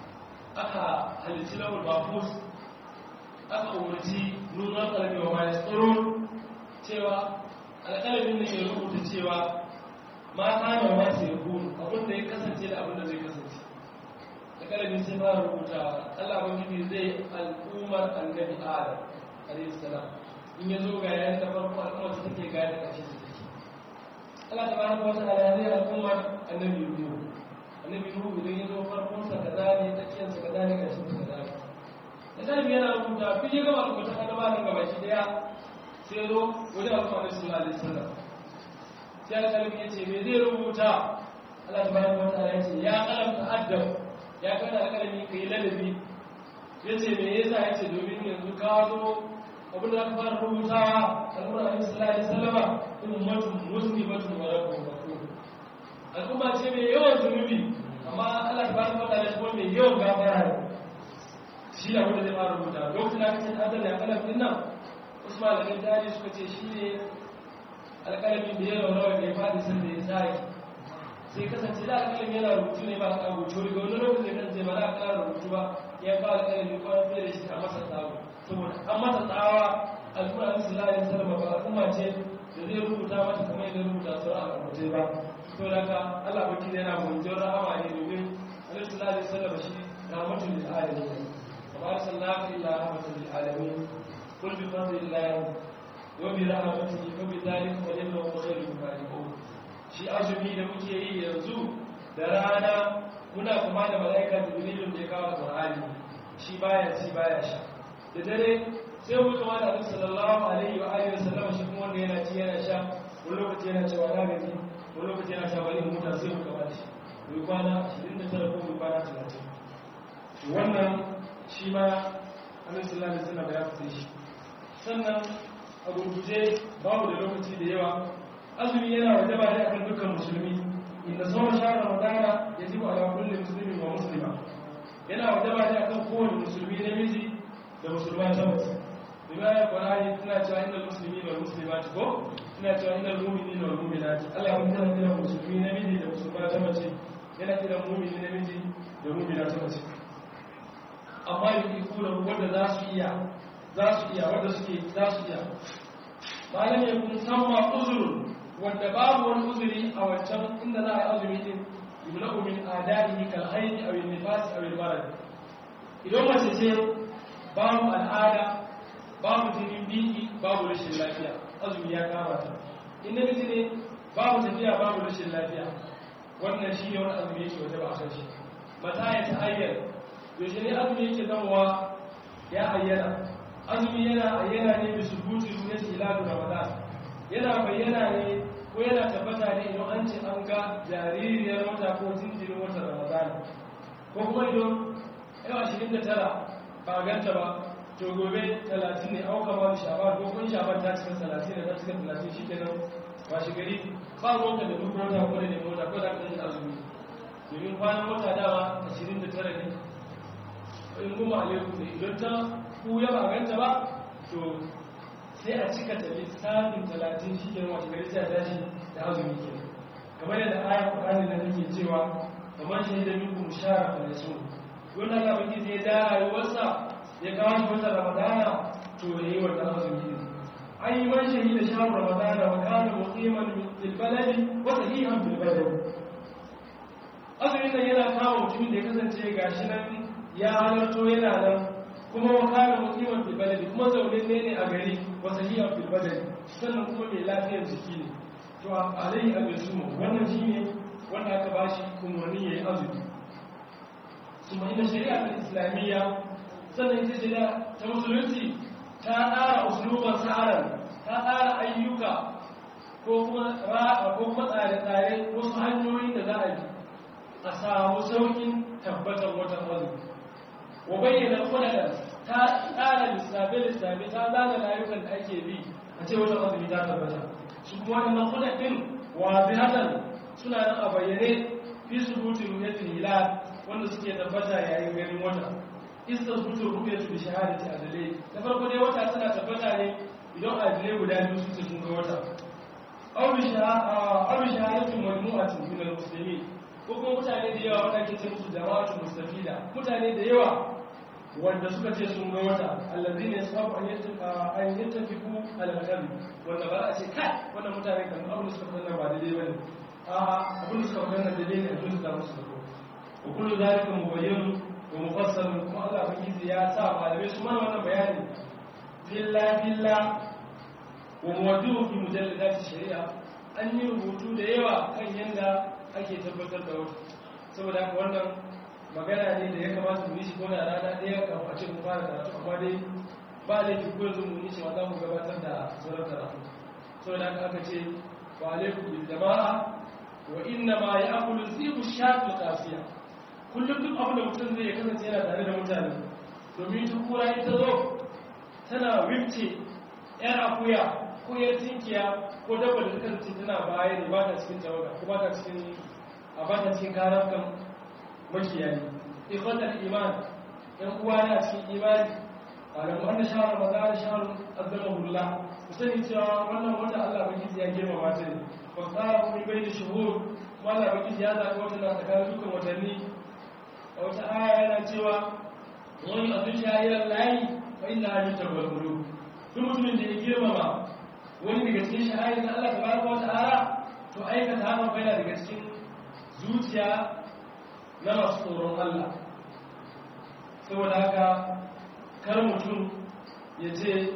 aka halitti lawar bafus aka umarci nuna kalmi wa mai tsoro cewa alƙalamin ne ya rubuta cewa mata da masu ya kunu abinda ya kasance da abinda zai kasance alƙalamin sai ba rubuta allah bangiji zai al'ummar annabi adam alaihi salam in ya zo ga yayin da farko al'ummar ta take gaya da ƙarshe ta take Allah ta bani wata alayyar al'ummar annabi Nuhu annabi Nuhu idan ya zo farkon sa kaza ne tsakiyar sa kaza ne ƙarshen sa kaza ne da kalmi yana rubuta fi ya gama rubuta kada ba nan gaba shi daya sai ya zo wajen al'umma Annabi sallallahu alaihi wasallam sai alƙalmi ya ce me zai rubuta Allah ta bani wata alayyar ya ce ya kalam ta'addab ya kada alƙalmi kai ladabi ya ce me yasa ya ce domin yanzu ka zo abin da aka fara rubutawa al'ummar alaihi sallallahu alaihi wasallama ummatun muslimatun wa rabbun ghafur al'umma ce mai yawan zunubi amma Allah tabaraka wa ta'ala kuma mai yawan gafara ne shi da wanda zai fara rubuta lokacin da aka ce adal ya kalam din nan Usman da Gandari suka ce shi ne alƙalamin da ya rawa da ya fadi sun da ya sai sai kasance da alƙalamin yana rubutu ne ba a rubutu daga wani lokacin da kan ba za a ƙara rubutu ba ya fara alƙalamin kwana fiye da shi a masa tsaro saboda an mata tsawa alƙur'an sallallahu alaihi wasallam ba al'umma ce da zai rubuta mata kamar yadda rubuta sauran al'ummai ba to da ka Allah baki yana munjin rahama ne domin Annabi sallallahu alaihi wasallam shi rahmatul lil alamin wa arsalnaka illa rahmatan lil alamin qul bi fadlillahi wa bi rahmatihi fa bi dhalika falyafrahu khairun mimma yaqulun shi azumi da muke yi yanzu da rana muna kuma da malaika jibril da ya kawo Qur'ani shi baya ci baya sha da dare sai mu kama da Annabi sallallahu alaihi wa alihi wasallam shi kuma wanda yana ci yana sha wani lokaci yana cewa na gaji wani lokaci yana cewa bari muta sai mu kama da shi mu kwana 29 ko mu kwana 30 wannan shi ma Annabi sallallahu alaihi wasallam ya fice shi sannan a gurguje babu da lokaci da yawa azumi yana wajaba ne akan dukkan musulmi inda sauran shahar ramadana yajibu ala kulli muslimin wa muslima yana wajaba ne akan kowane musulmi namiji da musulman ta mace riwayar qur'ani tana cewa innal muslimina wal muslimati ko tana cewa innal mu'minina wal mu'minati Allah ya kira kira musulmi namiji da musulma ta mace yana kira mu'mini namiji da mu'mina ta mace amma yake kula wanda za su iya za su iya wanda suke za su iya malam ya kun samma uzurun wanda babu wani uzuri a wancan inda za a yi azumi din yublahu min adaihi kal hayd aw al nifas aw al marad idan mace ce babu al'ada babu jinin biki babu rashin lafiya azumi ya kama ta in namiji ne babu tafiya babu rashin lafiya wannan shi ne wani azumi yake waje ba a kan shi mata ya ta ayyana yaushe ne azumi yake zamowa ya ayyana azumi yana ayyana ne bisu buti ne shi iladu ramadan yana bayyana ne ko yana tabbata ne idan an ce an ga jaririyar wata ko jinjirin watan ramadan ko kuma idan yau ashirin da tara ba ganta ba to gobe talatin ne auka ba da shabar ko kun shabar ta cika talatin da ta cika talatin shi kenan ba shi gari ba ruwanka da duk wata ko da mota ko da ka yi azumi domin kwanan wata dama ashirin da tara ne in kuma alaikum ne idan ta kuya ba ganta ba to sai a cika ta lissafin talatin shi kenan wace gari sai a tashi da azumi ke kamar yadda ayar ƙwararri na take cewa kamar shaidar minkum shara fa yasun wannan Allah baki zai da rayuwarsa ya kawo shi wata ramadana to ya yi wannan azumi ne an yi man shahida shahar ramadana wa kana muqiman bil baladi wa sahihan bil baladi azumin nan yana kawo mutumin da ya kasance gashi nan ya halarto yana nan kuma wa kana muqiman bil baladi kuma zaune ne ne a gari wa sahihan bil baladi sannan kuma mai lafiyar jiki ne to alai abisumu wannan shine wanda aka bashi umarni yayi azumi kuma ina shari'a ta islamiyya sannan ita shari'a ta musulunci ta tsara usuluban sa'aran ta tsara ayyuka ko kuma ra'a ko kuma tsare-tsare wasu hanyoyin da za a bi a samu saukin tabbatar watan azumi wa bayyana kudaden ta tsara lissafe-lissafe ta zana layukan da ake bi a ce watan azumi ta tabbata su kuma waɗannan kudaden wazihatan suna nan a bayyane fi subutin ru'yatul hilal wanda suke tabbata yayin ganin wata istar butur ru'yatu bi shahadati adalai na farko dai wata tana tabbata ne idan adalai guda biyu su ce sun ga wata aw bi shahadatin majmu'atin min al-muslimin ko kuma mutane da yawa wanda ake ce musu jama'atu mustafida mutane da yawa wanda suka ce sun ga wata allazina yasabu an yattaqa an yattafiqu al-qalbi wanda ba a ce kai wannan mutane kan abin da suka fara ba daidai bane a abin da suka fara daidai ne a duk da musu da ko kullu zalika mubayyin wa mufassal kuma Allah bakizi ya sa malamai su mana wannan bayani billa billa wa muwaddihu fi mujalladat shari'a an yi rubutu da yawa kan yanda ake tabbatar da wata saboda haka wannan magana ne da ya kamata mu yi shi kona rana ɗaya kafin a ce mu fara karatu amma dai ba laifi ko yanzu mu yi shi za mu gabatar da sauran karatu saboda haka aka ce wa alaikum bil jama'a wa inna ma ya'kulu zibu shatul qasiya kullum duk abin da mutum zai kasance yana tare da mutane domin ta kura ita zo tana wifce yar akuya ko yar tinkiya ko dabba da ta kasance tana baya ne ba ta cikin tawaga ko ba ta cikin a ba ta cikin karafkan makiyayi ifatar iman yan uwa ne a cikin imani a ga wanda shahar maza da shahar azzama hulla ku sani cewa wannan wata Allah baki ya girma mata ne ba tsara kuma bai da shuhur kuma Allah baki ya zaɓi wata na tsakanin dukkan watanni a wata aya yana cewa wani abin shahirar layi fa inna hajji tabbalbulu duk mutumin da ya girmama wani daga cikin shahari na Allah tabaraka wa ta'ala to aikata hakan bai daga cikin zuciya na masu tsoron Allah saboda haka kar mutum ya ce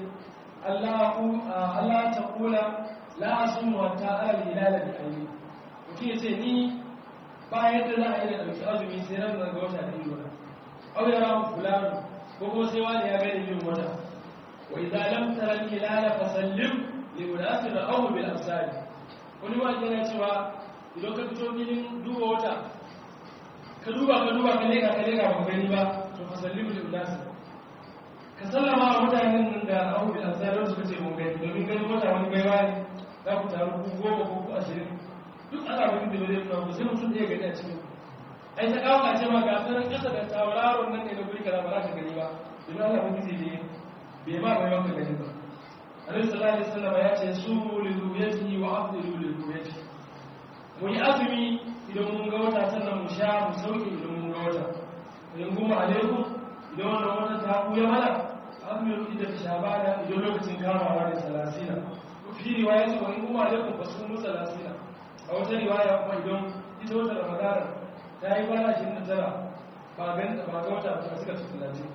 Allah ta kula la asumu hatta ala hilala bi aini mutum ya ce ni ba yadda za a yi da ɗauki azumi sai ran ga wata da ido na au ya ramu fulani ko kuma sai wani ya gani yin wata wa idza lam tara al hilala fasallim li unasi ra'ahu bil absari wani ma yana cewa idan ka fito filin duba wata ka duba ka duba ka leka ka leka ba gani ba to fasallim li unasi ka sallama wa mutanen nan da ra'ahu bil absari wanda suka ce mun gani domin gani wata wani baiwa ne za ku taru ku goma ko ku ashirin duk ana wani da zai nuna sai mutum ɗaya gani a cikin ai ta kawo ce ma ga sanar ƙasa da tauraron nan ne na guri kaza ba za ka gani ba domin Allah ba gizi ne bai ba bai maka gani ba Annabi sallallahu alaihi wasallam ya ce sumu li ru'yatihi wa afdilu li ru'yatihi mu yi azumi idan mun ga wata sannan mu sha mu sauke idan mun ga wata idan kuma alaikum idan wannan wata ta buya mana azumi idan ta shabana idan lokacin kamawa da salasina fi riwayati wa in kuma alaikum fasumu salasina a wata riwaya kuma idan ita wata ramadana ta yi kwana shi na tara ba gan ba ga wata ba suka ci talatin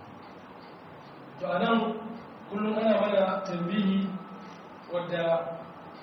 to a nan kullum ana mana tambihi wadda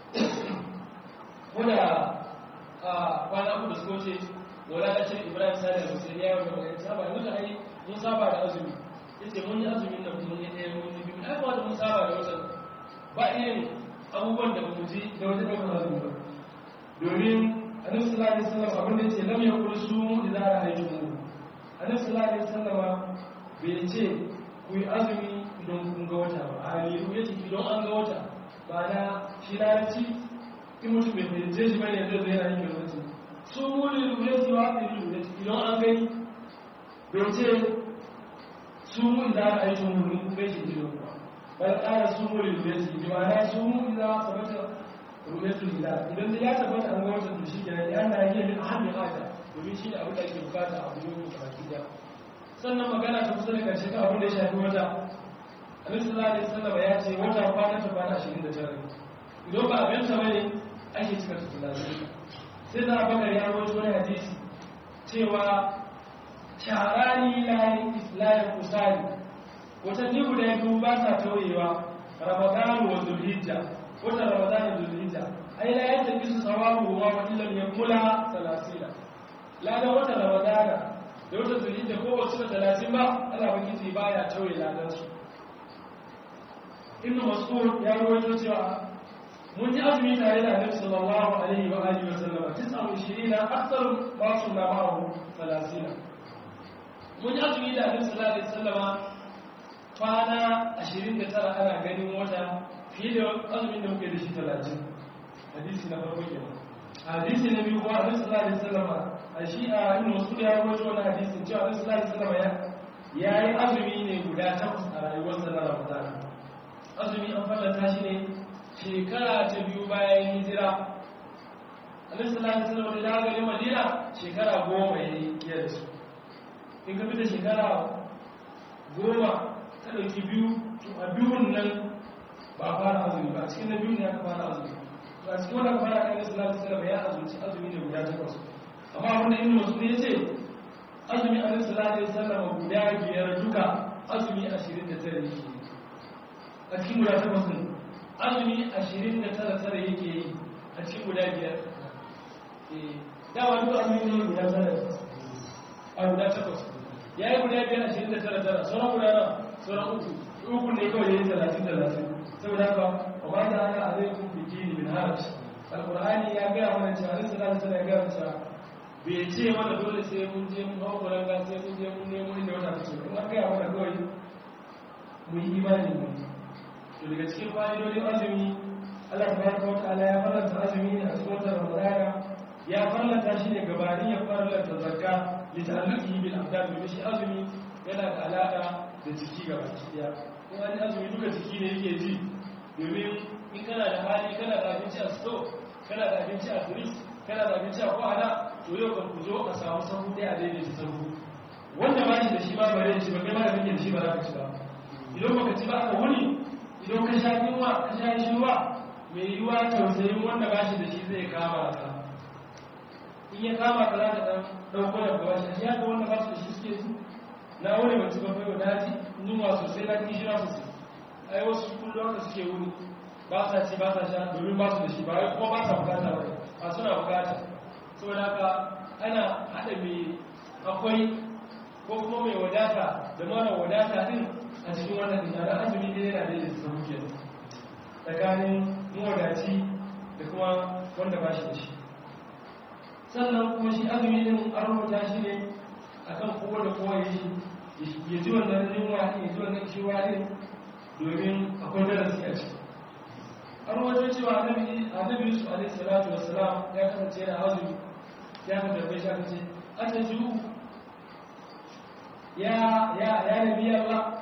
wadda a kwana uku da suka wuce wala da ce ibrahim sani da musulun ya yi wani saba da mutu ai mun saba da azumi yace mun yi azumin nan mun yi ɗaya mun yi biyu ai ba da mun saba da watan ba irin abubuwan da mu ji da wata ɗaukar azumi ba domin annabi sallallahu alaihi wasallam abin da yake lam yakul sumu idza ra'aytum annabi sallallahu alaihi wasallam bai ce ku yi azumi idan kun ga wata ba a ne ku yace idan an ga wata ba na shi larabci in mutum bai fahimce shi bane zai zai yana yin lokaci su muli rubuce wa ɗin rubuce idan an gani bai ce su mu idza ra'aytum mun kun gaishe idan ba bal qala su muli rubuce bi ma'ana su mu idza sabata ru'yatul hilal idan ya tabbata an ga wata to shikenan ya na yi min ahammi hada domin shi ne abin da ake bukata a gurin baki da sannan magana ta kusa da karshe kan abin da ya shafi wata Annabi sallallahu alaihi wasallam ya ce wata kwana ta kwana 29 idan ba abin ta bane ake cika ta tunani sai da Abubakar ya rawaito wani hadisi cewa sharani la islahi kusali watanni guda biyu ba sa tauyewa Ramadan wa Zulhijja wata ramadan da zulhijja ai la yanta bisu sawabu wa wa illam yakula salasila la da wata ramadan da wata zulhijja ko wasu da talatin ba Allah bakiti baya tauye ladan su ibn mas'ud ya rawaito cewa mun ji azumi tare da Annabi sallallahu alaihi wa alihi wa sallam 29 akthar ma sunna ma'ahu 30 mun ji azumi da Annabi sallallahu alaihi wa sallam kwana 29 ana ganin wata fiye da azumin da muke da shi 30 hadisi na farko kenan hadisi na biyu kuma Annabi sallallahu alaihi wa sallam a shi a ibn mas'ud ya rawaito wannan hadisin cewa Annabi sallallahu alaihi wa sallam ya yi azumi ne guda takwas a rayuwarsa na Ramadan azumi an fallata shi ne shekara ta biyu bayan hijira alaihi salatu wasallam da gari madina shekara goma ya yi da su in ka fita shekara goma ta ɗauki biyu to a biyun nan ba a fara azumi ba a cikin na biyun ne aka fara azumi to a cikin wanda aka fara kan salatu wasallam ya azumci azumi ne guda takwas amma abinda ibn masud ya ce azumi alaihi salatu wasallam guda biyar duka azumi ashirin da tare yake a cikin guda takwas ne azumi ashirin da tara tara yake yi a cikin guda biyar dawa duk azumi ne guda tara a guda takwas ya yi guda biyar ashirin da tara tara sauran guda na sauran uku uku ne kawai ya yi talatin talatin saboda haka wa ba ta haka a zai kun biki ne min haraci alkur'ani ya gaya mana cewa alaihi salatu wasallam ya gaya cewa bai ce mana dole sai mun je mun hau kuranga sai mun je mun nemo inda wata take kuma an gaya mana kawai mu yi imani mu to daga cikin fa'idodin azumi Allah tabaraka wa ta'ala ya farlanta azumi ne a cikin watan Ramadana ya farlanta shi ne gabanin ya farlanta zakka li ta'alluqi bil abdan domin shi azumi yana da alaka da jiki gaba ɗaya in wani azumi duka jiki ne yake ji domin in kana da hali kana da abinci a store kana da abinci a turis kana da abinci a kwana to yau kan ku zo a samu sahu ɗaya a daidaita sahu wanda ba shi da shi ba bare shi ba kai ma da kake da shi ba za ka ci ba idan baka ci ba aka wuni idan ka sha yunwa ka sha shi ruwa mai yiwuwa tausayin wanda ba shi da shi zai kama ka in ya kama ka za ka ɗan ɗauko da gaba shi ya ga wanda ba su da shi suke su na wani mace ba fayo na ji yunwa sosai na kishi na sosai ai wasu kullum haka suke wuni ba sa ci ba sa sha domin ba su da shi ba wai kuma ba sa bukata ba a suna bukata saboda haka ana haɗa mai akwai ko kuma mai wadata da mara wadata din a cikin wannan dinara azumi ne yana da yin sabu ke tsakanin mawadaci da kuma wanda ba shi da shi sannan kuma shi azumi din an rubuta shi ne akan kowa da kowa ya shi ya ji wannan yunwa ya ji wannan ciwa din domin akwai darasi a ciki an rubuta cewa annabi yusuf alaihi salatu wassalam ya kasance yana azumi ya ka tarbe shi aka ce aka ji ya ya ya nabi Allah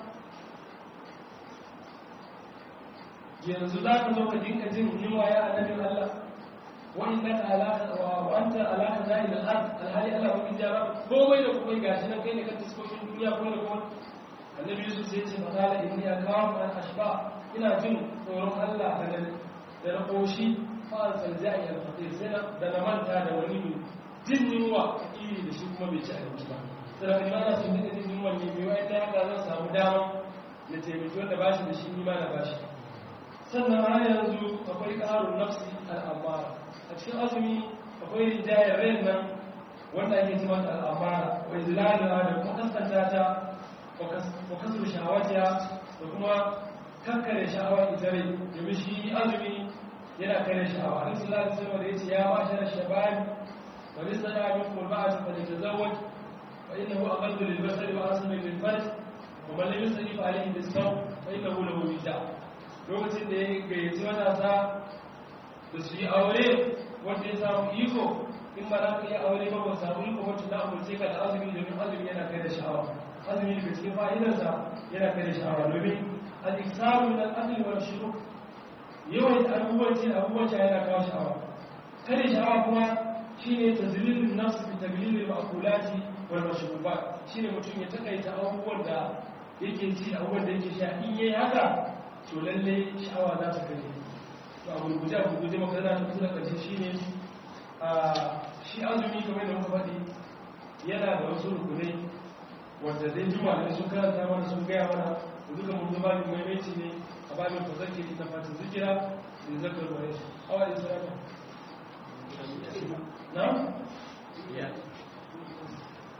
yanzu za ka zo ka dinka jin yunwa ya annabin Allah wa innaka ala wa anta ala khaza'il al-ard alhali Allah ba kijara komai da komai gashi nan kai ne ka taskokin duniya ko da komai annabi Yusuf sai ce faqala inni akafu an ashba ina jin tsoron Allah da da na koshi fa salja'i al-faqir sai da na manta da wani mai jin yunwa iri da shi kuma bai ci abinci ba sai da kuma ana son dinka jin yunwa ne mai wai ta haka zan samu dama na taimaki wanda ba shi da shi ni ma na ba shi sannan har yanzu akwai ƙarun nafsi al'amara a cikin azumi akwai rijayar rai nan wanda ake cima ta al'amara wai zilalina da kuma kaskanta ta wa kasar shawatiya da kuma kankare sha'awar ita rai domin shi azumi yana kare sha'awa an sallallahu alaihi wasallam da yace ya ma'ashara shabab wa lisana min qurba'ati fa litazawwaj fa innahu aqallu lil basari wa asmi lil farj wa man lam yastati fa alayhi bisawm fa innahu lahu wija' lokacin da ya gayyaci matasa da su yi aure wanda ya samu iko in ba za ka yi aure ba ba samu iko wacce na amurce ka da azumi domin azumi yana kai da sha'awa azumi daga cikin fa'idarsa yana kai da sha'awa domin al-iksaru min al-asli wal shuruk yawan abubuwan ce abubuwan ce yana kawo sha'awa kare sha'awa kuma shine tazlilun nafs bi taglilil ma'kulati wal mashrubat shine mutum ya takaita abubuwan da yake ci abubuwan da yake sha in yayi haka to lalle sha'awa za ta kare to a gurguje a gurguje makarana ta kusa da ƙarshe shi ne shi azumi kamar da muka faɗi yana da wasu rukunai wanda zai juma da sun karanta mana sun gaya mana da duka mun zuba ne maimaici ne a babin fasarki ita fata zikira da zakar wani su awa da sarrafa na?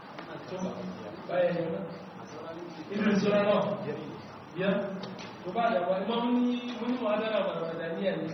to baya ne ba irin sura nawa biyar to ba da ba ima mun yi mun yi mu'adara ba da wadaniya ne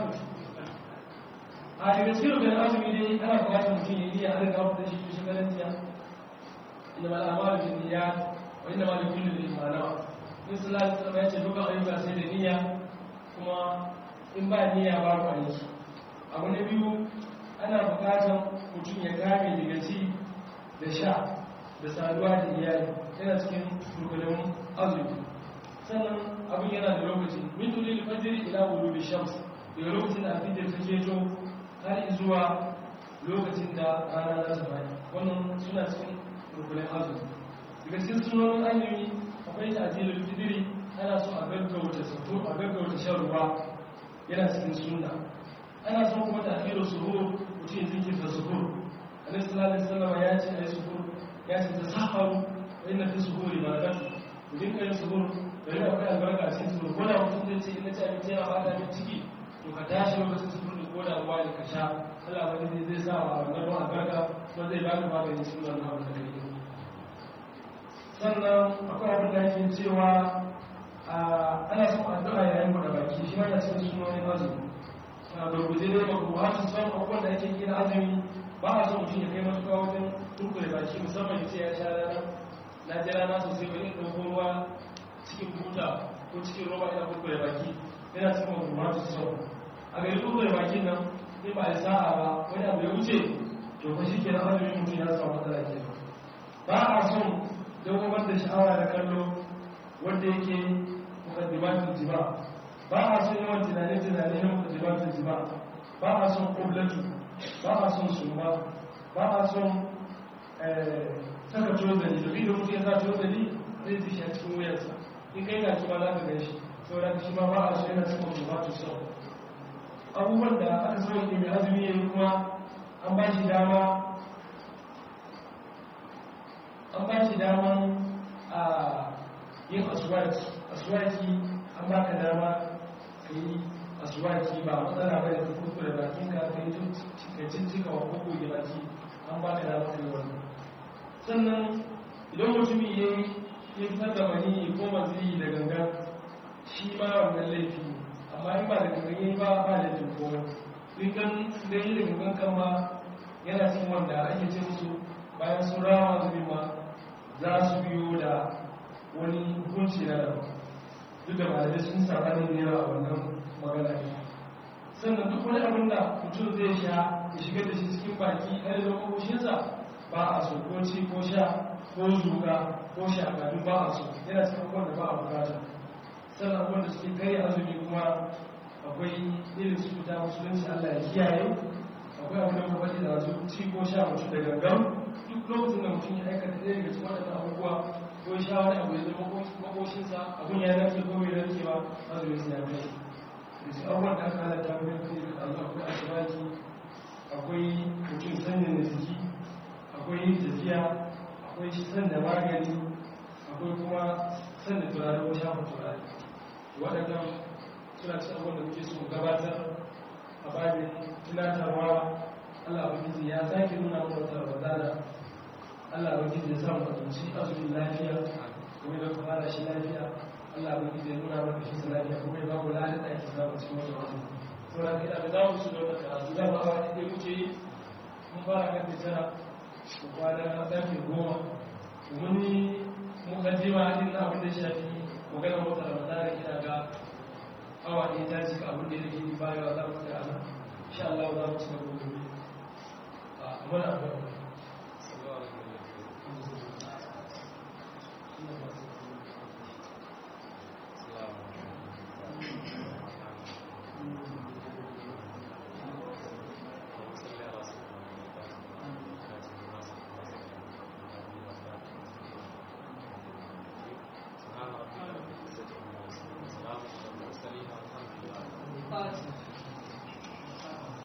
a daga cikin rubin azumi dai ana bukatar mutum ya iya har ga da shi to shi garantiya inda ma al'amalu bin niyyat wa inda ma likulli bil manawa in sallallahu alaihi wasallam ya ce dukkan ayyuka sai da niyya kuma in ba niyya ba ku aiki abu na biyu ana bukatar mutum ya kame daga ci da sha da saduwa da iyali yana cikin rukunin azumi sannan abin yana da lokaci min tulil fajr ila ghurubi shams daga lokacin da alfijir ta keto har zuwa lokacin da rana za ta bayi wannan suna cikin rukunin azumi daga cikin sunonin azumi akwai ta'jilul fitri ana so a gaggauta sahur a gaggauta shan ruwa yana cikin sunna ana son kuma ta'khirus suhur mutum ya jinkirta suhur annabi sallallahu alaihi wasallam ya ce ai suhur ya ce tasaharu wa inna fi suhuri barakatu ku dinka yin suhur da yana akwai albarka a cikin suhur ko da mutum zai ce ina ci abinci yana bata min ciki to ka tashi lokacin suhur da ko da ruwa ne ka sha Allah wani zai sa wa wannan ruwan albarka kuma zai baka magani cikin wannan abu da kake sannan akwai abin da yake cewa ana son addu'a yayin buɗe baki shi ma yana cikin sunonin azumi a gurguje dai ba ku hasu son abubuwan da ake gina azumi ba a son mutum ya kai matuƙa wajen turkure baki musamman ya ce ya sha rana na ji rana sosai wani in ɗauko ruwa cikin buta ko cikin roba ina kurkure baki yana cikin abu hasu son a gari kurkure bakin nan in ba a sa'a ba wani abu ya wuce to fa shi kenan azumin mutum ya samu matsala ke ba a son dawamar da sha'awa da kallo wanda yake mukaddimatul jima ba a son yawan tunane-tunane na mukaddimatul jima ba a son kublatu ba a son suma ba a son saka tozali domin da mutum ya sa tozali zai ji shi a cikin wuyarsa in kai na kuma za ka gan shi saboda shi ma ba a so yana cikin mukaddimatul sau abubuwan da aka so ne mai azumi ya yi kuma an ba shi dama an ba shi daman a yin aswaki aswaki an ba ka dama ka yi aswaki ba matsala ba da ta kurku da bakin ka ka yi cikacin cika wa koko da baki an ba ka dama ka yi wannan sannan idan mutumi ya yi ya fitar da mani ko mazi da gangan shi ma wannan laifi amma in ba da gangan yi ba ba laifin komai rikan da yi da gangan kan ma yana cin wanda ake ce musu bayan sun rama zubi ma za su biyo da wani hukunci na daban duk da malamai sun sabanin da yawa a wannan magana ne sannan duk wani abin da mutum zai sha ya shigar da shi cikin baki har da makoshinsa ba a so ko ci ko sha ko zuga ko shaka duk ba a so yana cikin abubuwan da ba a bukata sannan abubuwan da suke kai azumi kuma akwai irin su fita musulunci allah ya kiyaye akwai abin da kuma faɗi da su ci ko sha mutum da gangan duk lokacin da mutum ya aikata ɗaya daga cikin waɗannan abubuwa ko sha wani abu ya zama makoshinsa abun ya narke ko bai narke ba azumin sa ya kai da su abubuwan da aka halatta wani kai da Allah akwai asibaki akwai mutum sanyin da jiki akwai yin tafiya akwai sanda magani akwai kuma sanda turare ko shafa turare waɗannan suna cikin abubuwan da muke so gabatar a babin tunatarwa Allah ubangiji ya sake nuna mana wata ramadana Allah ubangiji ya samu abinci azumin lafiya kuma da kuma fara shi lafiya Allah ubangiji ya nuna mana shi lafiya kuma ya bamu lafiya da ake samu cikin wata wata sauran kai da za mu su da wata karatu za mu awa ɗaya muke yi mun fara kan da tara mu kwana ƙarfe goma mun yi mukaddima din na abin da ya shafi maganar wata ramadana ina ga awa ɗaya ta cika abin da ya rage bayan za mu tsaya nan insha Allah za mu ci gaba gobe a muna